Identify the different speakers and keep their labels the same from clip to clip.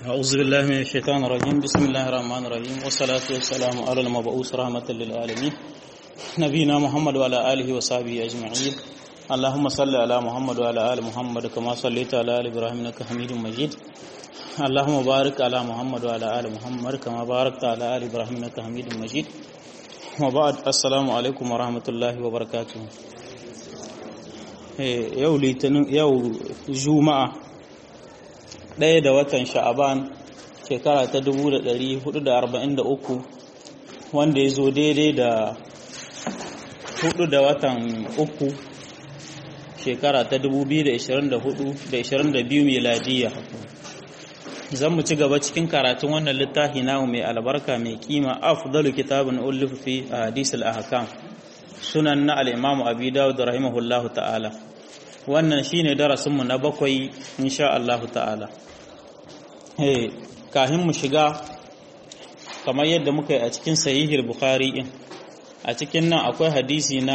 Speaker 1: أعوذ بالله من الشيطان الرجيم بسم الله الرحمن الرحيم والصلاة والسلام على المبعوث رحمة للعالمين نبينا محمد وعلى آله وصحبه أجمعين اللهم صل على محمد وعلى آل محمد كما صليت على آل إبراهيم إنك حميد مجيد اللهم بارك على محمد وعلى آل محمد كما باركت على آل إبراهيم إنك حميد مجيد وبعد السلام عليكم ورحمة الله وبركاته yau litinin yau juma'a ɗaya da watan sha'aban shekara ta 1443 wanda ya zo daidai da hudu da watan uku shekara ta 2024 da 22 miladiya zan mu ci gaba cikin karatun wannan littafi namu mai albarka mai kima afdalu kitabun uluf fi hadis al-ahkam sunan na al-imam abi dawud rahimahullahu ta'ala wannan shine darasin mu na bakwai insha Allah ta'ala eh kahin mu shiga kamar yadda muka yi a cikin sahihul bukhari in a cikin nan akwai hadisi na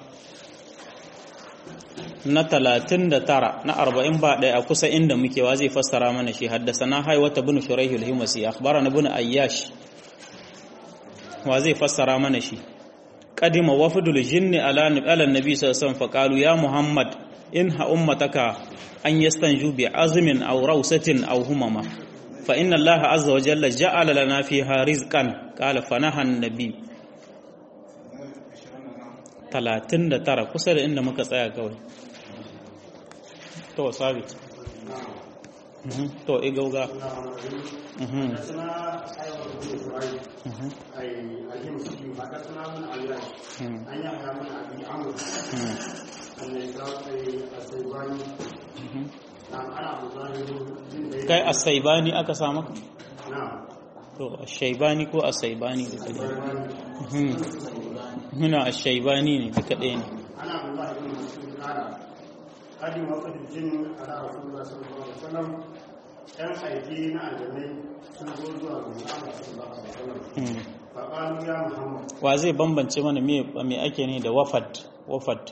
Speaker 1: na talatin da tara na arba'in ba ɗaya a kusa inda muke wa zai fassara mana shi haddasa na haiwata bin shuraihul himasi akhbara na bin ayyash wa zai fassara mana shi qadima wafdul jinni ala ala nabi sallallahu alaihi wasallam faqalu ya muhammad in ha ummataka an yastanju bi azmin aw rawsatin aw humama fa inna allaha azza wa jalla ja'ala lana fiha rizqan qala fanaha an-nabi 39 kusa da inda muka tsaya kawai to sabit to igauga kai asaibani aka samu to ashaibani ko asaibani duka ɗaya huna ashaibani ne duka ɗaya ne
Speaker 2: قدم وقت الجن على رسول الله صلى الله عليه وسلم كان أيدي na aljannai sun zo zuwa ga Muhammad sallallahu alaihi wasallam faqalu ya Muhammad
Speaker 1: wa zai bambance mana me me ake ne da wafad wafad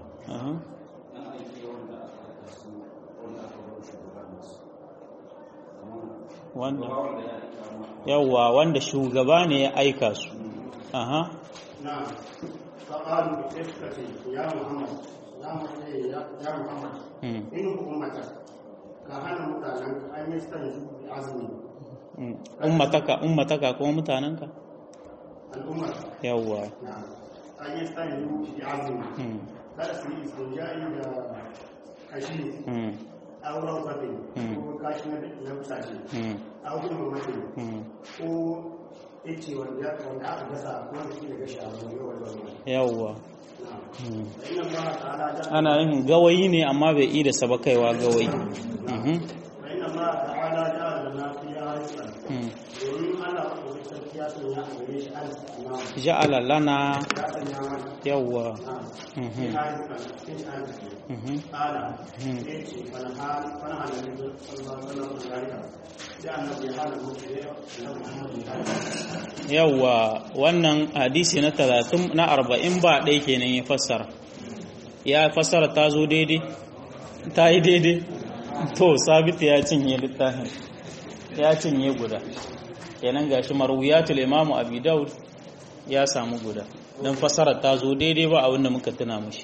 Speaker 1: wanda yawwa wanda shugaba ne ya aika su aha
Speaker 2: na faqalu iskati ya Muhammad ya Muhammad in ummata ka hana mutanen an yi stan azumi
Speaker 1: ummataka ummataka kuma mutanenka
Speaker 2: al'umma
Speaker 1: yawwa
Speaker 2: na an yi stan azumi kada su yi istinja'i da kashi auren sabi ko kashi na busashe auren mamaye ko ice wanda aka gasa wanda shi da gashi a wani
Speaker 1: yawwa ana yin gawayi ne amma bai yi da sabakaiwa gawayi ja'ala lana yawwa yawwa wannan hadisi na talatin na arba'in ba ɗaya kenan ya fassara ya fassara ta zo daidai ta yi daidai to sabita ya cinye littafin ya cinye guda kenan gashi marwiyatul imamu abi daud ya samu guda don fassara ta zo daidai ba abinda muka tuna mushi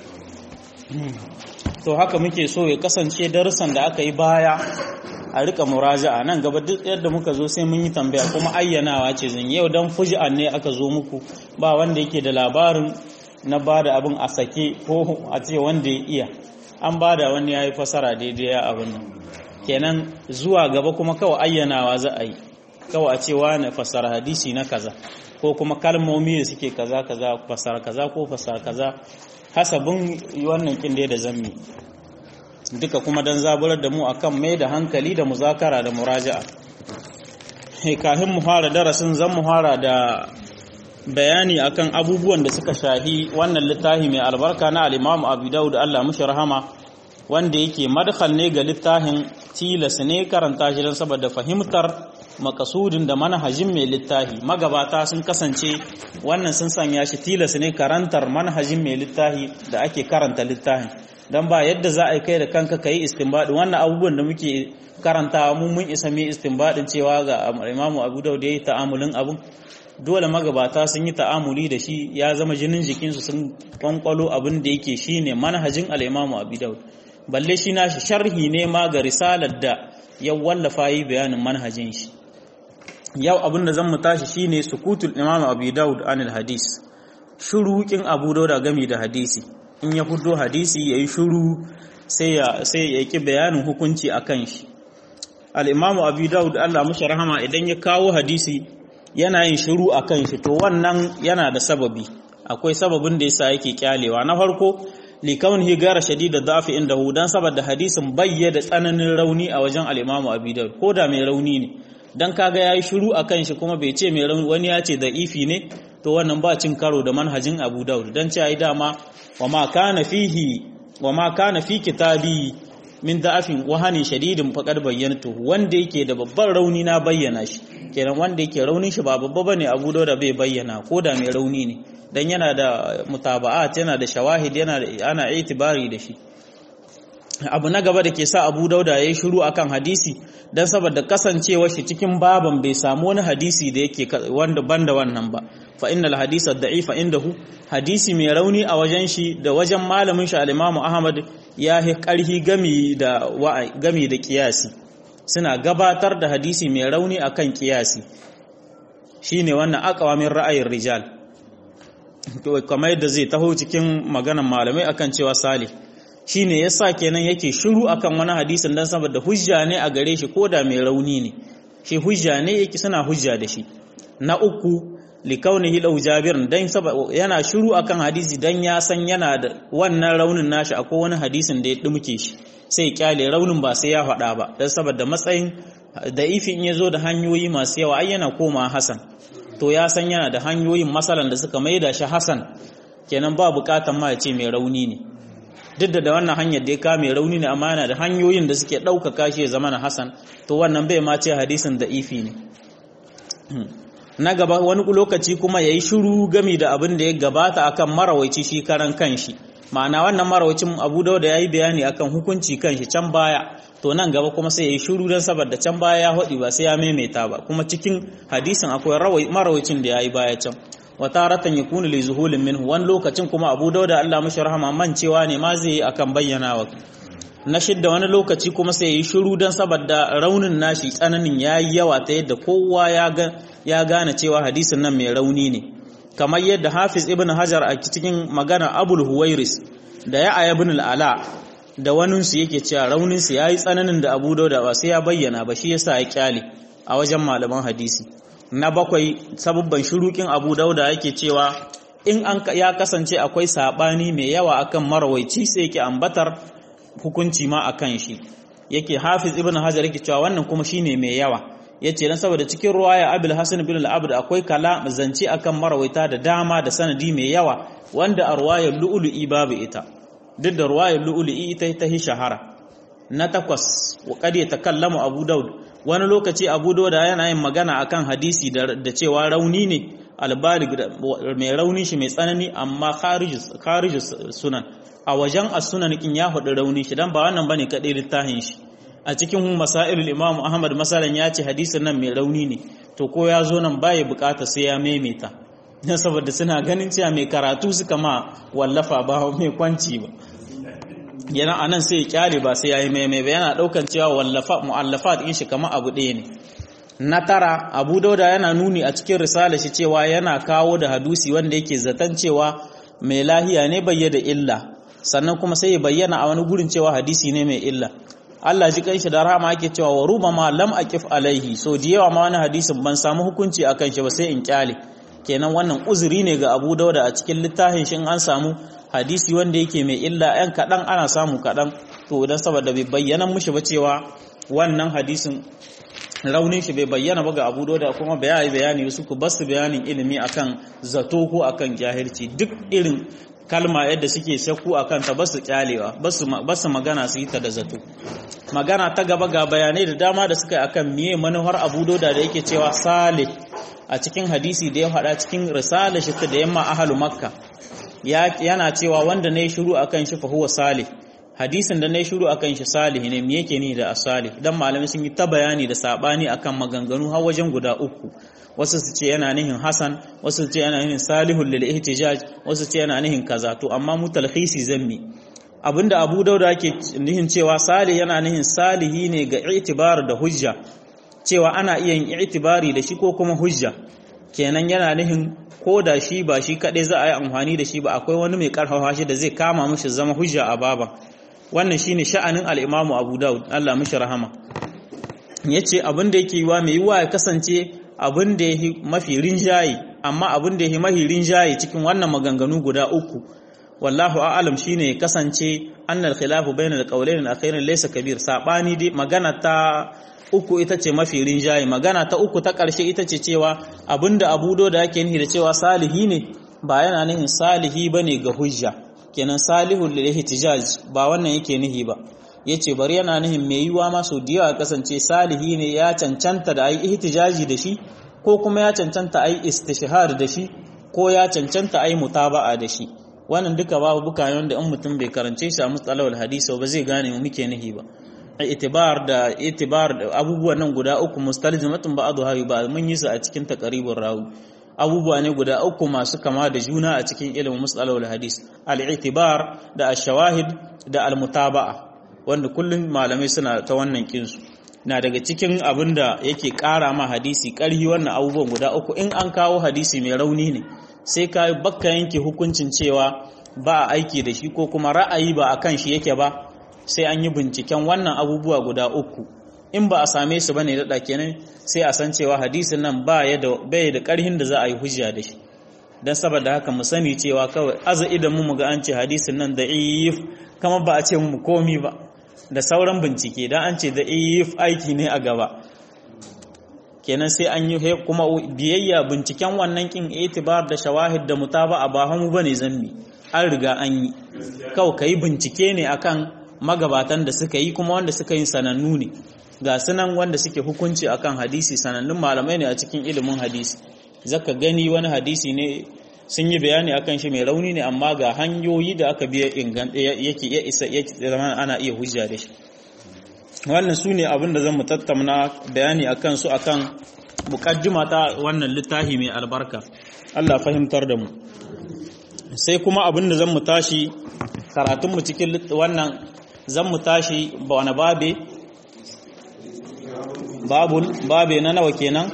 Speaker 1: to haka muke so ya kasance darussan da aka yi baya a rika muraja'a nan gaba duk yadda muka zo sai mun yi tambaya kuma ayyanawa ce zan yau dan fuji'an ne aka zo muku ba wanda yake da labarin na bada abin a sake ko a ce wanda ya iya an bada wani yayi fasara daidai ya abin nan kenan zuwa gaba kuma kawai ayyanawa za a yi kawai a ce wani fasara hadisi na kaza ko kuma kalmomi da suke kaza kaza fasara kaza ko fasara kaza hasabin wannan kin da zammi duka kuma don zaburar da mu akan mai da hankali da muzakara da muraja'a kafin mu fara darasin zan mu fara da bayani akan abubuwan da suka shahi wannan littafi mai albarka na al-Imam Abu Dawud Allah mushi rahama wanda yake madkhal ne ga littafin tilas ne karanta shi don saboda fahimtar makasudin da manhajin mai littafi magabata sun kasance wannan sun sanya shi tilas ne karantar manhajin mai littafi da ake karanta littafin dan ba yadda za a yi kai da kanka kai istinbadi wannan abubuwan da muke karantawa mu mun isa mai istinbadin cewa ga Imam Abu Dawud yayi ta'amulin abun dole magabata sun yi ta'amuli da shi ya zama jinin jikinsu sun kwankwalo abin da yake shine manhajin al-Imam Abu Dawud balle shi nashi sharhi ne ma ga risalar da ya wallafa yi bayanin manhajin shi yau abin da zan mu tashi shine sukutul Imam Abu Dawud anil hadis shurukin Abu Dawud gami da hadisi in ya fito hadisi yayi shuru sai ya sai ya ki bayanin hukunci akan shi al-Imam Abu Dawud Allah mushi rahama idan ya kawo hadisi yana yin shiru a kan shi to wannan yana da sababi akwai sababin da yasa yake kyalewa na farko likaun higara shadida dafi inda hu dan saboda hadisin bayya da tsananin rauni a wajen al-Imam Abi Dawud ko da mai rauni ne dan kaga yayi shiru a kan shi kuma bai ce mai rauni wani ya ce da ifi ne to wannan ba cin karo da manhajin Abu Dawud dan ce ai dama wa ma kana fihi wa ma kana fi kitabi min da'afin wahanin shadidin faqad bayyantu wanda yake da babban rauni na bayyana shi kenan wanda yake raunin shi ba babba bane Abu Dawud bai bayyana ko da mai rauni ne dan yana da mutaba'at yana da shawahid yana da ana itibari da shi abu na gaba da ke sa Abu Dawud yayi shiru akan hadisi dan saboda kasancewar shi cikin baban bai samu wani hadisi da yake wanda banda wannan ba fa innal hadisa da'ifa indahu hadisi mai rauni a wajen shi da wajen malamin shi al-Imam Ahmad ya hi karhi gami da gami da kiyasi suna gabatar da hadisi mai rauni akan kiyasi shine wannan aqwamin ra'ayin rijal kamar yadda zai taho cikin maganan malamai akan cewa salih shine yasa kenan yake shiru akan wani hadisin dan saboda hujja ne a gare shi koda mai rauni ne shi hujja ne yake suna hujja da shi na uku likaunihi lau jabirin dan yana shiru akan hadisi dan ya san yana da wannan raunin nashi akwai wani hadisin da ya dumke shi sai kyale raunin ba sai ya faɗa ba dan saboda matsayin da ifi in yazo da hanyoyi masu yawa ai yana koma hasan to ya san yana da hanyoyin masalan da suka maida shi hasan kenan ba bukatan ma ya ce mai rauni ne duk da wannan hanyar da ya ka mai rauni ne amma yana da hanyoyin da suke ɗaukaka shi ya zama na hasan to wannan bai ma ce hadisin da ifi ne na gaba wani lokaci kuma ya yi shiru gami da abin da ya gabata akan marawaici shi karan kanshi ma'ana wannan marawacin abu da ya yi bayani akan hukunci kanshi can baya to nan gaba kuma sai ya yi shiru don saboda can baya ya haɗi ba sai ya maimaita ba kuma cikin hadisin akwai marawacin da ya yi baya can wata ratan ya kuni li zuhulin minhu wani lokacin kuma abu dauda Allah mashi rahama mancewa ne ma zai yi akan bayyanawa na shidda wani lokaci kuma sai yi shiru don saboda raunin nashi tsananin ya yi yawa ta yadda kowa ya gane cewa hadisin nan mai rauni ne kamar yadda hafiz ibn hajar a cikin magana abul huwairis da ya aya ibn al'ala da waninsu yake cewa rauninsu ya yi tsananin da abu dauda ba sai ya bayyana ba shi yasa ya kyale a wajen malaman hadisi na bakwai sababban shurukin abu dauda yake cewa in an ya kasance akwai sabani mai yawa akan marawaici sai yake ambatar hukunci ma akan shi yake hafiz ibn hajar yake cewa wannan kuma shine mai yawa yace dan saboda cikin ruwaya abul hasan bin al-abd akwai kala zance akan marawaita da dama da sanadi mai yawa wanda a ruwayar lu'lu'i babu ita duk da ruwayar lu'lu'i ita ta hi shahara na takwas wa qad yatakallamu abu daud wani lokaci abu dauda yana yin magana akan hadisi da cewa rauni ne albalig mai rauni shi mai tsanani amma kharijus sunan a wajen as-sunan kin ya hudu rauni shi dan ba wannan bane kadai littafin shi a cikin masailul imam ahmad masalan ya ce hadisin nan mai rauni ne to ko ya zo nan baya bukata sai ya maimaita dan saboda suna ganin cewa mai karatu suka ma wallafa ba mai kwanci ba yana anan sai ya kyale ba sai yayi maimai ba yana daukan cewa wallafa muallafat din shi kamar abu ɗaya ne na tara abu dauda yana nuni a cikin risala shi cewa yana kawo da hadusi wanda yake zaton cewa mai lahiya ne bayya da illa sannan kuma sai ya bayyana a wani gurin cewa hadisi ne mai illa Allah ji kanshi da rahama yake cewa wa ruba ma lam aqif alaihi so da yawa ma wani hadisin ban samu hukunci akan shi ba sai in kyale kenan wannan uzuri ne ga Abu Dauda a cikin littafin shi an samu hadisi wanda yake mai illa ɗan kaɗan ana samu kaɗan to idan saboda bai bayyana mushi ba cewa wannan hadisin raunin shi bai bayyana ba ga abu da kuma bayani bayani su ku basu bayanin ilimi akan zato ko akan jahilci duk irin kalma yadda suke sakku akan ta basu kyalewa basu basu magana su yi ta da zato magana ta gaba ga bayanai da dama da suka yi akan miye manuhar abu da da yake cewa salih a cikin hadisi da ya faɗa cikin risala shi da yamma ahalu makka yana cewa wanda ne shiru akan shi fa huwa salih hadisin da na yi shuru akan shi salih ne me yake ni da asalih dan malamai sun yi ta bayani da sabani akan maganganu har wajen guda uku wasu su ce yana nihin hasan wasu su ce yana nihin salihul lil ihtijaj wasu su ce yana nihin kaza to amma mu talhisi zammi abinda Abu Dauda yake nihin cewa salih yana nihin salihi ne ga itibar da hujja cewa ana iya yin itibari da shi ko kuma hujja kenan yana nihin ko da shi ba shi kaɗai za a yi amfani da shi ba akwai wani mai ƙarfafa shi da zai kama mishi zama hujja a baban wannan shine sha'anin al'imamu abu daud allah mishi rahama ya ce abin da yake yiwa mai yiwa ya kasance abin da ya yi mafi rinjaye amma abin da ya yi mafi rinjaye cikin wannan maganganu guda uku wallahu a'alam shine ya kasance annal khilafu bainal qawlayn al-akhirin laysa kabir sabani dai magana ta uku ita ce mafi rinjaye magana ta uku ta ƙarshe ita ce cewa abinda abudo da yake nihi da cewa salihi ne ba yana nihin salihi bane ga hujja kenan salihul lil ihtijaj ba wannan yake nihi ba yace bari yana nihin mai yiwa ma so diya kasance salihi ne ya cancanta da ai ihtijaji da shi ko kuma ya cancanta ai istishhar da shi ko ya cancanta ai mutaba'a da shi wannan duka babu bukayon da in mutum bai karance shi a mustalahul hadisi ba zai gane mu muke nihi ba itibar da itibar da abubuwan nan guda uku mustalzimatun ba'dha ba mun yi su a cikin taqribur rawi abubuwa ne guda uku masu kama da juna a cikin ilimin mustalahul hadis al-i'tibar da ash-shawahid da al-mutaba'a wanda kullum malamai suna ta wannan kinsu na daga cikin abin da yake ƙara ma hadisi ƙarhi wannan abubuwan guda uku in an kawo hadisi mai rauni ne sai ka bakka yanke hukuncin cewa ba a aiki da shi ko kuma ra'ayi ba a kan shi yake ba sai an yi binciken wannan abubuwa guda uku in ba a same su bane daɗa kenan sai a san cewa hadisin nan ba ya da bai da ƙarhin da za a yi hujja da shi dan saboda haka mu sani cewa kawai aza idan mu ga an ce hadisin nan da if kama ba a ce mu komi ba da sauran bincike dan an ce da if aiki ne a gaba kenan sai an yi kuma biyayya binciken wannan kin itibar da shawahid da mutaba ba hamu bane zammi an riga an yi kawai kai bincike ne akan magabatan da suka yi kuma wanda suka yi sanannu ne ga sunan wanda suke hukunci akan hadisi sanannun malamai ne a cikin ilimin hadisi zaka gani wani hadisi ne sun yi bayani akan shi mai rauni ne amma ga hanyoyi da aka biya inganta yake ya isa zama ana iya hujja da shi wannan su ne abin da zan mu tattauna bayani akan su akan mukaddima ta wannan littafi mai albarka Allah fahimtar da mu sai kuma abin da zan mu tashi karatun mu cikin wannan zan mu tashi ba wani babe babul babe na nawa kenan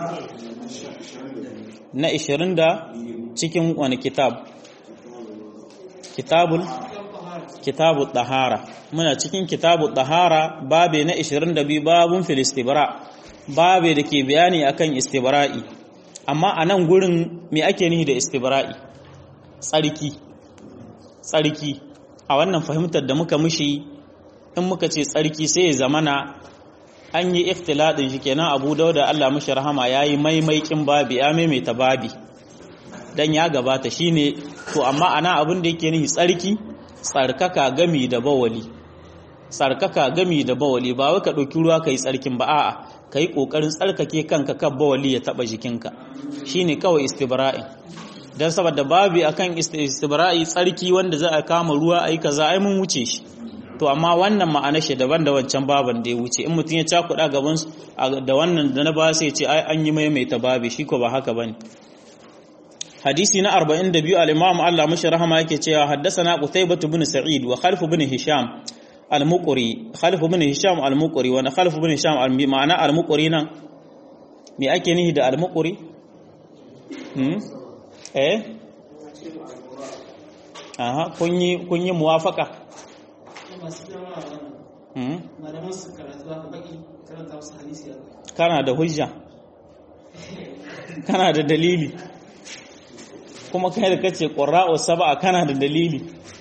Speaker 1: na 20 da cikin wani kitab kitabul kitabul tahara muna cikin kitabul tahara babe na 22 babun fil istibra babe da ke bayani akan istibra'i amma a nan gurin me ake nihi da istibra'i tsarki tsarki a wannan fahimtar da muka mushi in muka ce tsarki sai ya zamana an yi ikhtiladin shi kenan abu dauda Allah mushi rahama yayi maimaikin babi ya maimaita babi dan ya gabata shine to amma ana abin da yake nihi tsarki tsarkaka gami da bawali tsarkaka gami da bawali ba wai ka ɗauki ruwa kai tsarkin ba a'a kai kokarin tsarkake kanka kan bawali ya taba jikinka shine kawai istibra'i dan saboda babi akan istibra'i tsarki wanda za a kama ruwa ai kaza ai mun wuce shi to amma wannan ma'ana shi daban da wancan baban da ya wuce in mutum ya cakuɗa gaban da wannan da na ba sai ce ai an yi maimaita babi shi ko ba haka bane hadisi na 42 al-imam Allah mashi rahama yake cewa haddathana qutaybah ibn sa'id wa khalf ibn hisham al-muqri khalf ibn hisham al-muqri wa khalf ibn hisham ma'ana al-muqri nan me ake nihi da al-muqri hmm eh aha kun yi kun yi muwafaka hmm kana da hujja kana da dalili kuma kai da kace qurra'u sab'a kana da dalili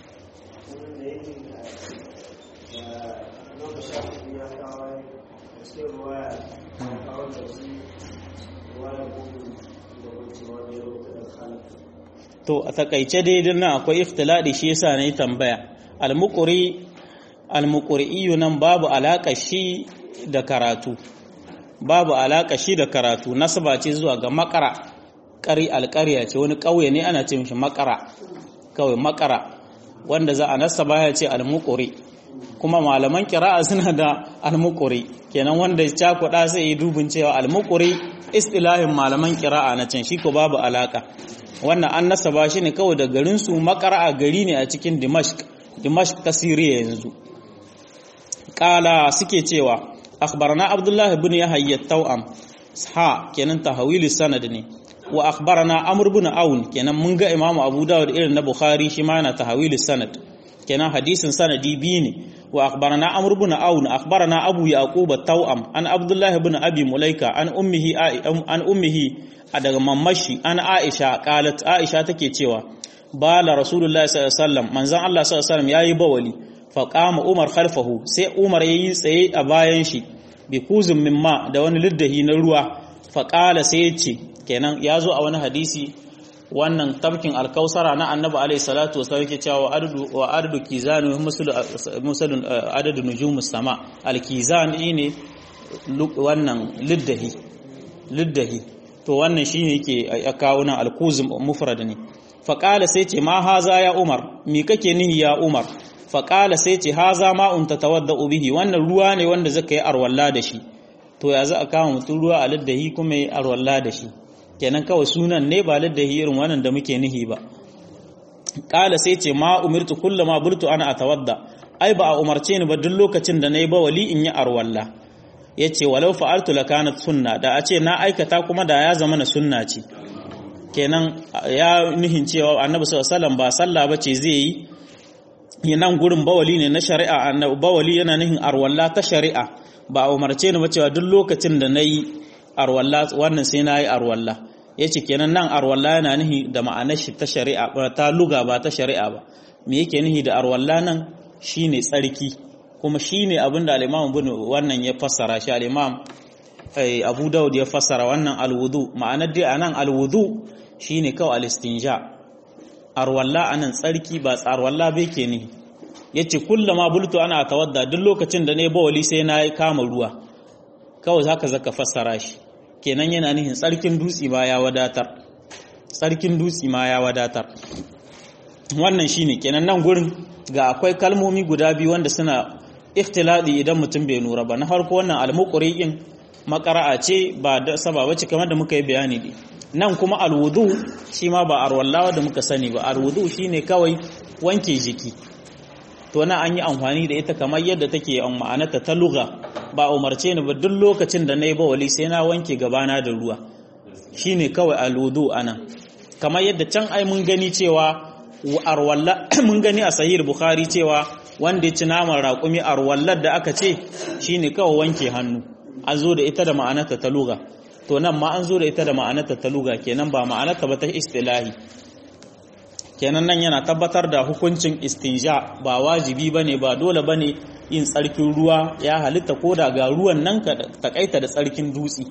Speaker 1: to a takaice dai din nan akwai ikhtiladi shi yasa ne tambaya al-muqri al-muqri nan babu alaka shi da karatu babu alaka shi da karatu nasaba ce zuwa ga makara ƙari alƙarya ce wani ƙauye ne ana ce mishi makara kawai makara wanda za a nasaba ya ce almuqri kuma malaman kira'a suna da almukuri kenan wanda cakuɗa sai yi dubin cewa almukuri istilahin malaman kira'a na can shi ko babu alaka wannan an nasaba shi ne kawai da garin su makara'a gari ne a cikin dimashq dimashq ta siriya yanzu kala suke cewa akhbarana abdullahi ibn yahya tawam ha kenan tahawili sanad ne wa akhbarana amr ibn aun kenan mun ga imamu abu dawud irin na bukhari shi ma yana tahawili sanad kenan hadisin sanadi biyu ne wa akhbarana amr ibn aun akhbarana abu yaqub at-tawam an abdullah ibn abi mulaika an ummihi an ummihi daga mamashi an aisha qalat aisha take cewa bala rasulullahi sallallahu alaihi wasallam manzon Allah sallallahu alaihi wasallam yayi bawali fa qama umar khalfahu sai umar yayi tsaye a bayan shi bi kuzin mimma da wani liddahi na ruwa fa qala sai ya ce kenan ya zo a wani hadisi wannan tabkin alkausara na annabi alaihi salatu wasallam yake cewa adadu wa adadu kizan musalun adadu nujumus sama alkizan ne wannan liddahi liddahi to wannan shine yake ya kawo nan alkuzum mufrad ne fa qala sai ce ma haza ya umar me kake nihi ya umar fa qala sai ce haza ma un tatawadda bihi wannan ruwa ne wanda zaka yi arwalla da shi to ya za a kama mutum ruwa a liddahi kuma yi arwalla da shi kenan kawai sunan ne ba liddahi irin wannan da muke nihi ba kala sai ce ma umirtu kullama bultu ana atawadda ai ba a umarce ni ba duk lokacin da nayi bawali in yi arwalla yace walau fa'altu lakanat sunna da a ce na aikata kuma da ya zama na sunna ce kenan ya nihin cewa annabi sallallahu alaihi wasallam ba sallah bace zai yi nan gurin bawali ne na shari'a annabi bawali yana nihin arwalla ta shari'a ba a umarce ni ba cewa duk lokacin da nayi arwalla wannan sai nayi arwalla yace kenan nan arwalla yana nihi da ma'anar shi ta shari'a ba ta luga ba ta shari'a ba me yake nihi da arwalla nan shine tsarki kuma shine abin da al-Imam Ibn wannan ya fassara shi al-Imam Abu Dawud ya fassara wannan al-wudu ma'anar dai anan al-wudu shine kawai al-istinja arwalla anan tsarki ba tsarwalla bai ke nihi yace kullama bultu ana tawadda duk lokacin da ne bawali sai na kama ruwa kawai zaka zaka fassara shi kenan yana nihin tsarkin dutsi ma ya wadatar tsarkin dutsi ma ya wadatar wannan shine kenan nan gurin ga akwai kalmomi guda biyu wanda suna ikhtiladi idan mutum bai nura ba na farko wannan almuqri'in makara'a ce ba da sababa ce kamar da muka yi bayani ne nan kuma alwudu shi ma ba arwallawa da muka sani ba alwudu shine kawai wanke jiki to na an yi amfani da ita kamar yadda take an ma'anata ta lugha ba umarce ni ba duk lokacin da na yi bawali sai na wanke gabana da ruwa shine kawai alwudu ana kamar yadda can ai mun gani cewa arwalla mun gani a sahih bukhari cewa wanda ya ci naman raƙumi arwallar da aka ce shine kawai wanke hannu an zo da ita da ma'anata ta lugha to nan ma an zo da ita da ma'anata ta lugha kenan ba ma'anata ba ta istilahi kenan nan yana tabbatar da hukuncin istinja ba wajibi bane ba dole bane yin tsarkin ruwa ya halitta ko da ga ruwan nan ka takaita da tsarkin dutsi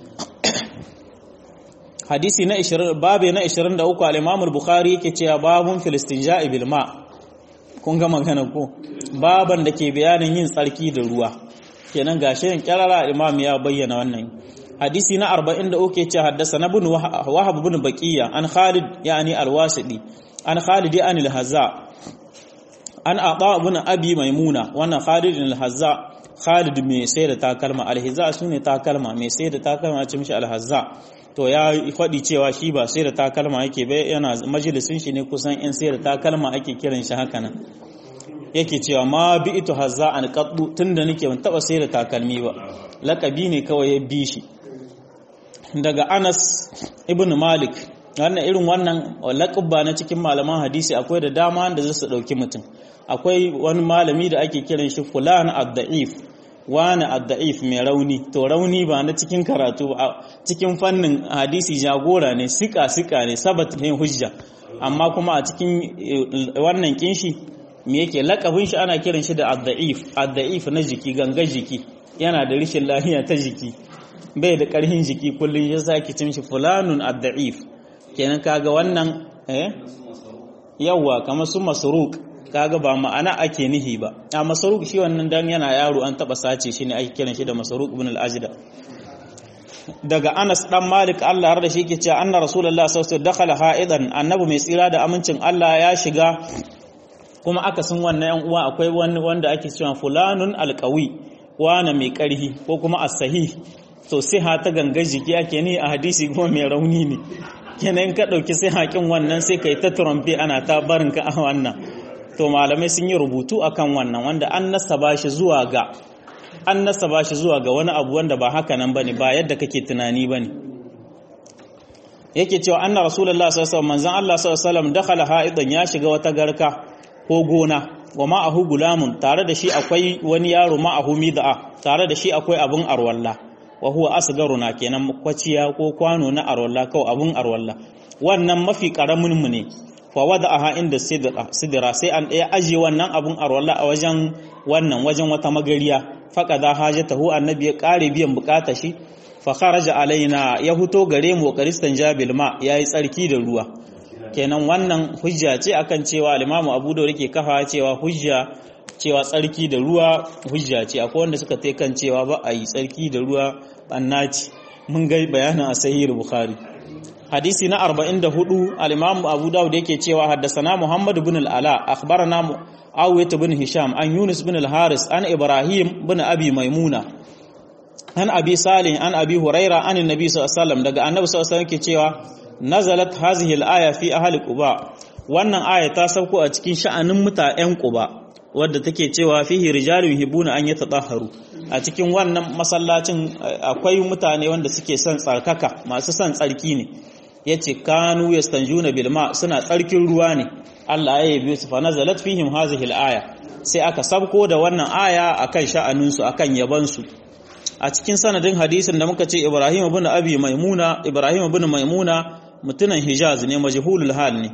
Speaker 1: hadisi na 20 babe na 23 al-Imam al-Bukhari yake cewa babun filistinja'i bil ma kun ga magana ko baban da ke bayanin yin tsarki da ruwa kenan gashi yin kirara imam ya bayyana wannan hadisi na 43 yake cewa haddasa na bin wahab bin baqiya an Khalid yani al-Wasidi an Khalid an al-Hazza an Aba bin Abi Maimuna wannan Khalid al-Hazza Khalid mai sai da takalma al-Hazza sune takalma mai sai da takalma ce mishi al-Hazza to ya faɗi cewa shi ba sai da takalma yake bai yana majalisin shi ne kusan in sai da takalma ake kiran shi haka nan yake cewa ma bi ito hazza an qaddu tunda nake ban taba sai da takalmi ba lakabi ne kawai ya bi shi daga Anas ibn Malik wannan irin wannan laqabba na cikin malaman hadisi akwai da dama da zai su dauki mutum akwai wani malami da ake kiran shi fulan ad-da'if wani adda'if mai rauni to rauni ba na cikin karatu ba cikin fannin hadisi jagora ne sika sika ne sabat ne hujja amma kuma a cikin wannan kinshi me yake lakabin shi ana kiran shi da adda'if adda'if na jiki ganga jiki yana da rishin lafiya ta jiki bai da karhin jiki kullum ya sake cin shi fulanun adda'if kenan kaga wannan eh yawa kamar su masruq kaga ba ma'ana ake nihi ba a masaruk shi wannan dan yana yaro an taba sace shi ne ake kiran shi da masaruk ibn al-ajda daga Anas dan Malik Allah har da shi yake cewa anna rasulullah sallallahu alaihi wasallam dakhala ha'idan annabi mai tsira da amincin Allah ya shiga kuma akasin wannan yan uwa akwai wani wanda ake cewa fulanun alqawi wana mai karhi ko kuma as-sahih to siha ta gangar jiki ake ni a hadisi kuma mai rauni ne kenan ka dauki sai hakin wannan sai kai ta trompe ana ta barin ka a wannan to malamai sun yi rubutu akan wannan wanda an nasaba shi zuwa ga an nasaba shi zuwa ga wani abu wanda ba haka nan bane ba yadda kake tunani bane yake cewa anna rasulullah sallallahu alaihi wasallam manzon Allah sallallahu alaihi wasallam dakhala ha'idan ya shiga wata garka ko gona wa ma'ahu gulamun tare da shi akwai wani yaro ma'ahu mid'a tare da shi akwai abun arwalla wa huwa asgaruna kenan kwaciya ko kwano na arwalla ko abun arwalla wannan mafi karamin mu ne fa wada'aha inda sidira sai an ɗaya aje wannan abun arwalla a wajen wannan wajen wata magariya faqada hajatahu annabi ya kare biyan bukata shi fa kharaja alaina ya huto gare mu karistan jabil ma yayi tsarki da ruwa kenan wannan hujja ce akan cewa al-Imam Abu Dawud yake kafa cewa hujja cewa tsarki da ruwa hujja ce akwai wanda suka tai kan cewa ba a yi tsarki da ruwa bannaci mun ga bayanin a sahih Bukhari hadisi na 44 al-Imam Abu Dawud yake cewa haddasana Muhammad ibn al-Ala akhbarana Awiyat ibn Hisham an Yunus ibn al-Haris an Ibrahim ibn Abi Maimuna an Abi Salih an Abi Huraira an Annabi sallallahu alaihi wasallam daga Annabi sallallahu alaihi wasallam yake cewa nazalat hazihi al-aya fi ahli Quba wannan aya ta sauko a cikin sha'anin mutanen Quba wadda take cewa fihi rijalun hibuna an yatatahharu a cikin wannan masallacin akwai mutane wanda suke son tsarkaka masu son tsarki ne yace kanu yastanjuna bil ma suna tsarkin ruwa ne Allah ya yabe su fa nazalat fihim hazihi al-aya sai aka sabko da wannan aya akan sha'anin su akan yaban su a cikin sanadin hadisin da muka ce Ibrahim ibn Abi Maimuna Ibrahim ibn Maimuna mutunan Hijaz ne majhulul hal ne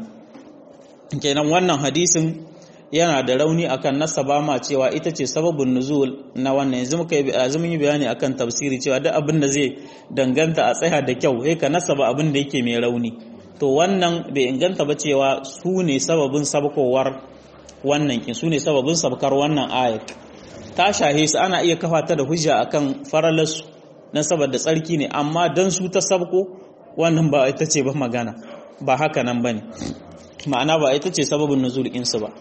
Speaker 1: kenan wannan hadisin yana da rauni akan nasaba ma cewa ita ce sababin nuzul na wannan yanzu muka yanzu mun yi bayani akan tafsiri cewa duk abin da zai danganta a tsaya da kyau sai ka nasaba abin da yake mai rauni to wannan bai inganta ba cewa su ne sababin sabkowar wannan kin su ne sababin sabkar wannan ayat ta shahe su ana iya kafa ta da hujja akan faralarsu dan saboda tsarki ne amma dan su ta sabko wannan ba ita ce ba magana ba haka nan bane ma'ana ba ita ce sababin nuzul insu ba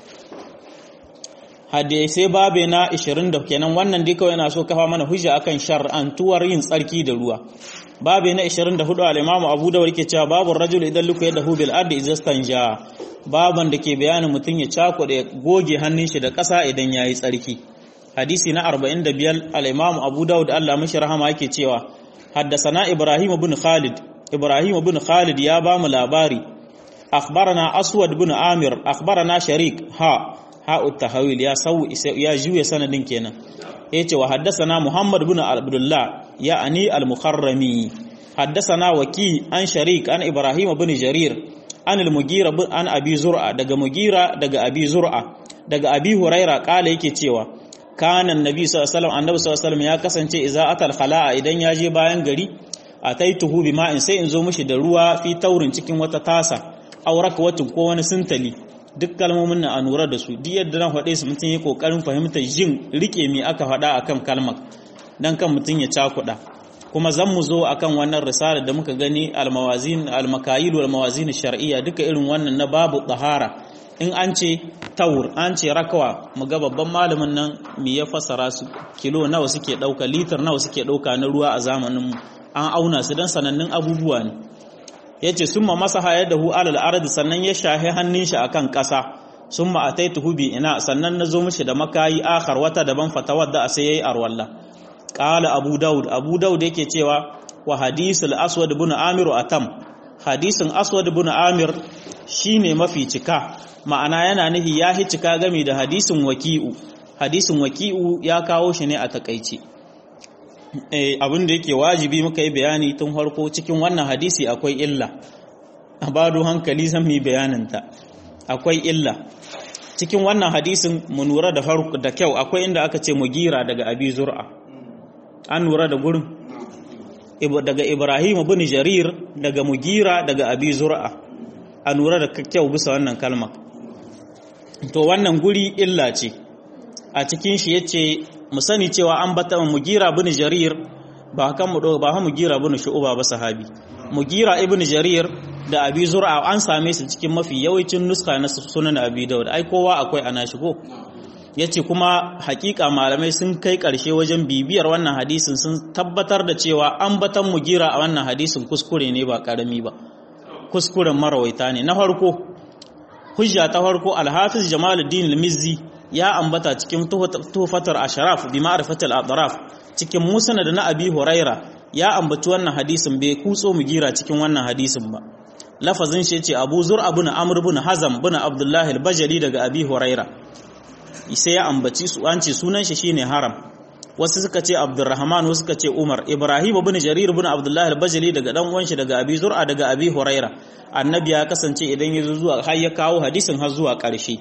Speaker 1: hadisai babe na 20 da kenan wannan dai kawai yana so kafa mana hujja akan shar'antuwar yin tsarki da ruwa babe na 24 al-Imam Abu Dawud yake cewa babu rajul idan luka yadahu bil ardi izastanja baban da ke bayanin mutun ya cakuɗe goge hannun shi da ƙasa idan yayi tsarki hadisi na 45 al-Imam Abu Dawud Allah mishi rahama yake cewa haddasana Ibrahim ibn Khalid Ibrahim ibn Khalid ya ba mu labari akhbarana Aswad ibn Amir akhbarana Sharik ha ha'u tahawil ya sau ya juye sanadin kenan yace wa haddathana Muhammad ibn Abdullah ya ani al-Mukharrami haddathana Waki an Sharik an Ibrahim ibn Jarir an al-Mugira an Abi Zur'a daga Mugira daga Abi Zur'a daga Abi Huraira kala yake cewa kana annabi sallallahu alaihi wasallam annabi sallallahu alaihi wasallam ya kasance idza atal khala'a idan ya je bayan gari ataituhu bima'in sai in zo mishi da ruwa fi taurin cikin wata tasa auraka watin ko wani sintali duk kalmomin nan a nura da su duk yadda na faɗe su mutum ya kokarin fahimtar jin rike me aka faɗa akan kalmar dan kan mutum ya cakuɗa kuma zan mu zo akan wannan risala da muka gani almawazin almakayil wal mawazin shar'iyya duka irin wannan na babu tahara in an ce taur an ce rakawa mu ga babban malamin nan me ya fassara su kilo nawa suke ɗauka litar nawa suke ɗauka na ruwa a zamanin mu an auna su dan sanannun abubuwa ne ya ce sun ma masa hayar da hu alal ardi sannan ya shahi hannun shi akan ƙasa sun ma ataitu bi ina sannan na zo mishi da makayi akhar wata daban fatawar da sai yayi arwalla qala abu daud abu daud yake cewa wa hadisul aswad ibn amir atam hadisin aswad ibn amir shine mafi cika ma'ana yana nufi ya hi cika game da hadisin waki'u hadisin waki'u ya kawo shi ne a takaice abin da yake wajibi muka yi bayani tun harko cikin wannan hadisi akwai illa a bado hankali zan yi bayaninta akwai illa cikin wannan hadisin mu nura da farko da kyau akwai inda aka ce mugira daga abi zur'a an nura da gurin daga ibrahim bin jarir daga mugira daga abi zur'a a nura da kyau bisa wannan kalma to wannan guri illa ce a cikin shi yace mu sani cewa an bata mugira bin jarir ba kan mu ba mu gira ibn shu'ba ba sahabi mugira ibn jarir da abi zur'a an same su cikin mafi yawancin nuska na sunan abi daud ai kowa akwai ana shigo yace kuma hakika malamai sun kai karshe wajen bibiyar wannan hadisin sun tabbatar da cewa an batan mugira a wannan hadisin kuskure ne ba karami ba kuskuren marawaita ne na farko hujja ta farko alhafiz jamaluddin al-mizzi ya ambata cikin tuhfatar asharaf bi ma'rifatil adraf cikin musnad na abi huraira ya ambaci wannan hadisin bai kutso mu gira cikin wannan hadisin ba lafazin shi yace abu zur ibn amr ibn hazam ibn abdullah al-bajali daga abi huraira sai ya ambaci su an ce sunan shi shine haram wasu suka ce abdurrahman wasu suka ce umar ibrahim ibn jarir ibn abdullah al-bajali daga dan uwan shi daga abi zur'a daga abi huraira annabi ya kasance idan ya zo zuwa har ya kawo hadisin har zuwa ƙarshe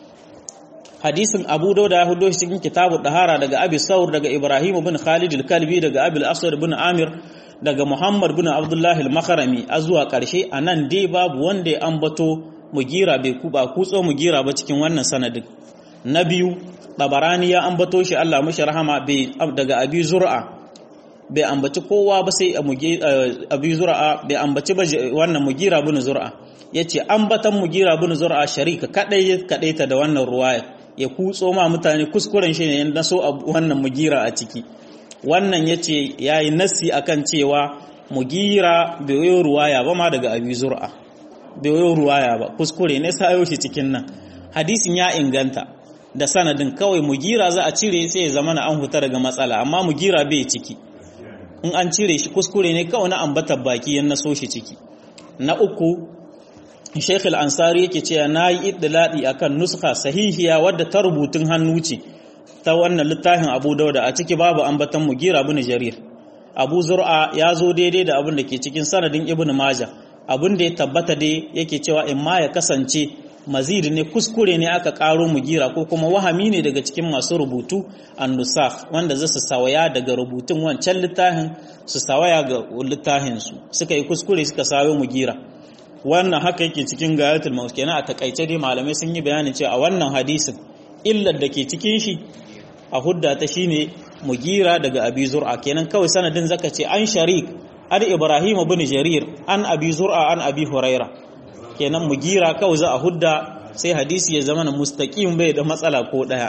Speaker 1: hadisin abu dauda ya hudo cikin kitabu dahara daga abi saur daga ibrahim ibn khalid al-kalbi daga abi al-aswad ibn amir daga muhammad ibn abdullah al-makharami a zuwa ƙarshe anan dai babu wanda ya ambato mugira bai kuba kutso mugira ba cikin wannan sanadin na biyu tabarani ya ambato shi Allah mashi rahama daga abi zur'a bai ambaci kowa ba sai abi zur'a bai ambaci ba wannan mugira bin zur'a yace ambatan mugira bin zur'a sharika kadai kadai ta da wannan ruwaya ya kutso ma mutane kuskuren shi ne na so wannan mugira a ciki wannan yace yayi nasi akan cewa mugira bai yi ruwaya ba ma daga abi zur'a bai yi ruwaya ba kuskure ne sayo shi cikin nan hadisin ya inganta da sanadin kawai mugira za a cire sai ya zama na an huta daga matsala amma mugira bai ciki in an cire shi kuskure ne kawai na ambatar baki yan naso shi ciki na uku Sheikh al-Ansari yake cewa nayi iddiladi akan nuskha sahihiya wadda ta rubutun hannu ce ta wannan littafin Abu Dauda a ciki babu ambatan mugira bin Jarir Abu Zur'a ya zo daidai da abin da ke cikin sanadin Ibn Majah abin da ya tabbata dai yake cewa in ma ya kasance mazid ne kuskure ne aka karo mugira ko kuma wahami ne daga cikin masu rubutu an-nusakh wanda zasu sawaya daga rubutun wancan littafin su sawaya ga littafin su suka yi kuskure suka sayo mugira wannan haka yake cikin gayatul maus kenan a takaice dai malamai sun yi bayanin cewa a wannan hadisin illar da ke cikin shi a hudda ta shine mugira daga abi zur'a kenan kawai sanadin zaka ce an sharik an ibrahim ibn jarir an abi zur'a an abi huraira kenan mugira kawai za a hudda sai hadisi ya zama na mustaqim bai da matsala ko daya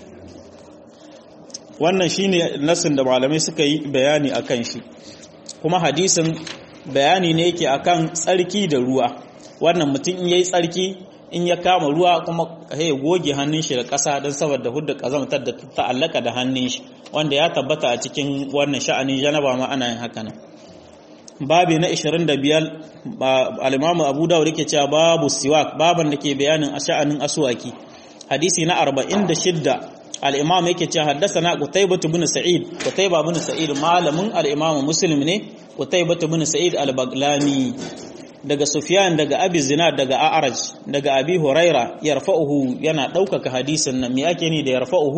Speaker 1: wannan shine nasin da malamai suka yi bayani akan shi kuma hadisin bayani ne yake akan tsarki da ruwa wannan mutum in yayi tsarki in ya kama ruwa kuma ya goge hannun shi da ƙasa don saboda hudda ƙazamtar da ta'allaka da hannun shi wanda ya tabbata a cikin wannan sha'anin janaba ma ana yin haka nan babi na 25 al-imamu abu dawud yake cewa babu siwak baban da ke bayanin a sha'anin aswaki hadisi na 46 al-imam yake cewa haddathana qutaybah ibn sa'id qutaybah ibn sa'id malamin al-imam muslim ne qutaybah ibn sa'id al-baglani daga sufyan daga abi zinad daga a'raj daga abi huraira yarfa'uhu yana daukaka hadisin nan me ake ni da yarfa'uhu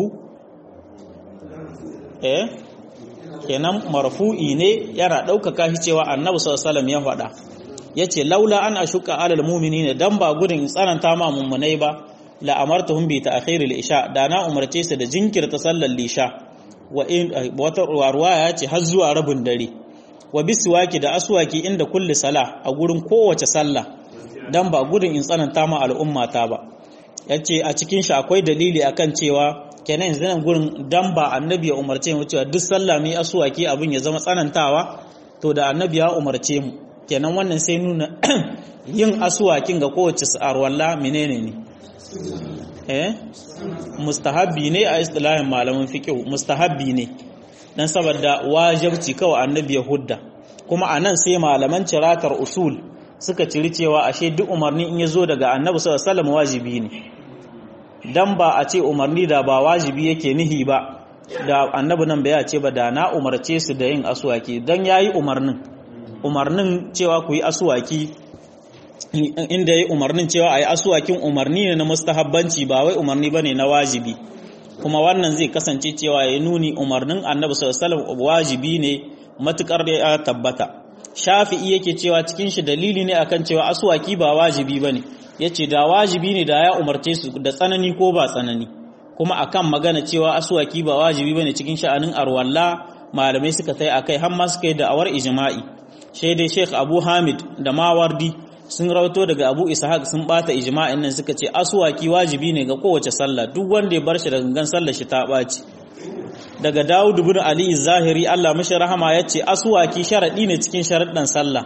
Speaker 1: eh kenan marfu'i ne yana ɗaukaka shi cewa annabi sallallahu ya faɗa yace laula an ashuka alal mu'minina dan ba gudun tsananta ma mummunai ba la amartuhum bi ta'khir al-isha da na umarce su da jinkirta sallar lisha wa in wata ruwaya ce har zuwa rabin dare wa biswaki da aswaki inda kulli sala a gurin kowace sallah dan ba gudun in tsananta ma al'ummata ba yace a cikin shi akwai dalili akan cewa kenan yanzu nan gurin dan ba annabi ya umarce mu cewa duk sallah mu yi asuwaki abin ya zama tsanantawa to da annabi ya umarce mu kenan wannan sai nuna yin asuwakin ga kowace arwalla menene ne eh mustahabbi ne a istilahin malaman fiqh mustahabbi ne dan saboda wajibci kawai annabi ya hudda kuma anan sai malaman ciratar usul suka ciri cewa ashe duk umarni in ya zo daga annabi sallallahu alaihi wasallam wajibi ne dan ba a ce umarni da ba wajibi yake nihi ba da annabi nan bai ce ba da na umarce su da yin asuwaki dan yayi umarnin umarnin cewa ku yi asuwaki inda yayi umarnin cewa ayi asuwakin umarni ne na mustahabbanci ba wai umarni bane na wajibi kuma wannan zai kasance cewa ya nuni umarnin annabi sallallahu alaihi wasallam wajibi ne matukar da ya tabbata shafi'i yake cewa cikin shi dalili ne akan cewa asuwaki ba wajibi bane ya ce da wajibi ne da ya umarce su da tsanani ko ba tsanani kuma akan magana cewa asuwaki ba wajibi bane cikin sha'anin arwalla malamai suka tai akai har ma suka yi da'awar ijma'i shaidai Sheikh Abu Hamid da Mawardi sun rawato daga Abu Ishaq sun bata ijma'in nan suka ce aswaki wajibi ne ga kowace sallah duk wanda ya bar shi da gangan sallar shi ta baci daga Dawud ibn Ali Zahiri Allah mishi rahama yace aswaki sharadi ne cikin sharaddan sallah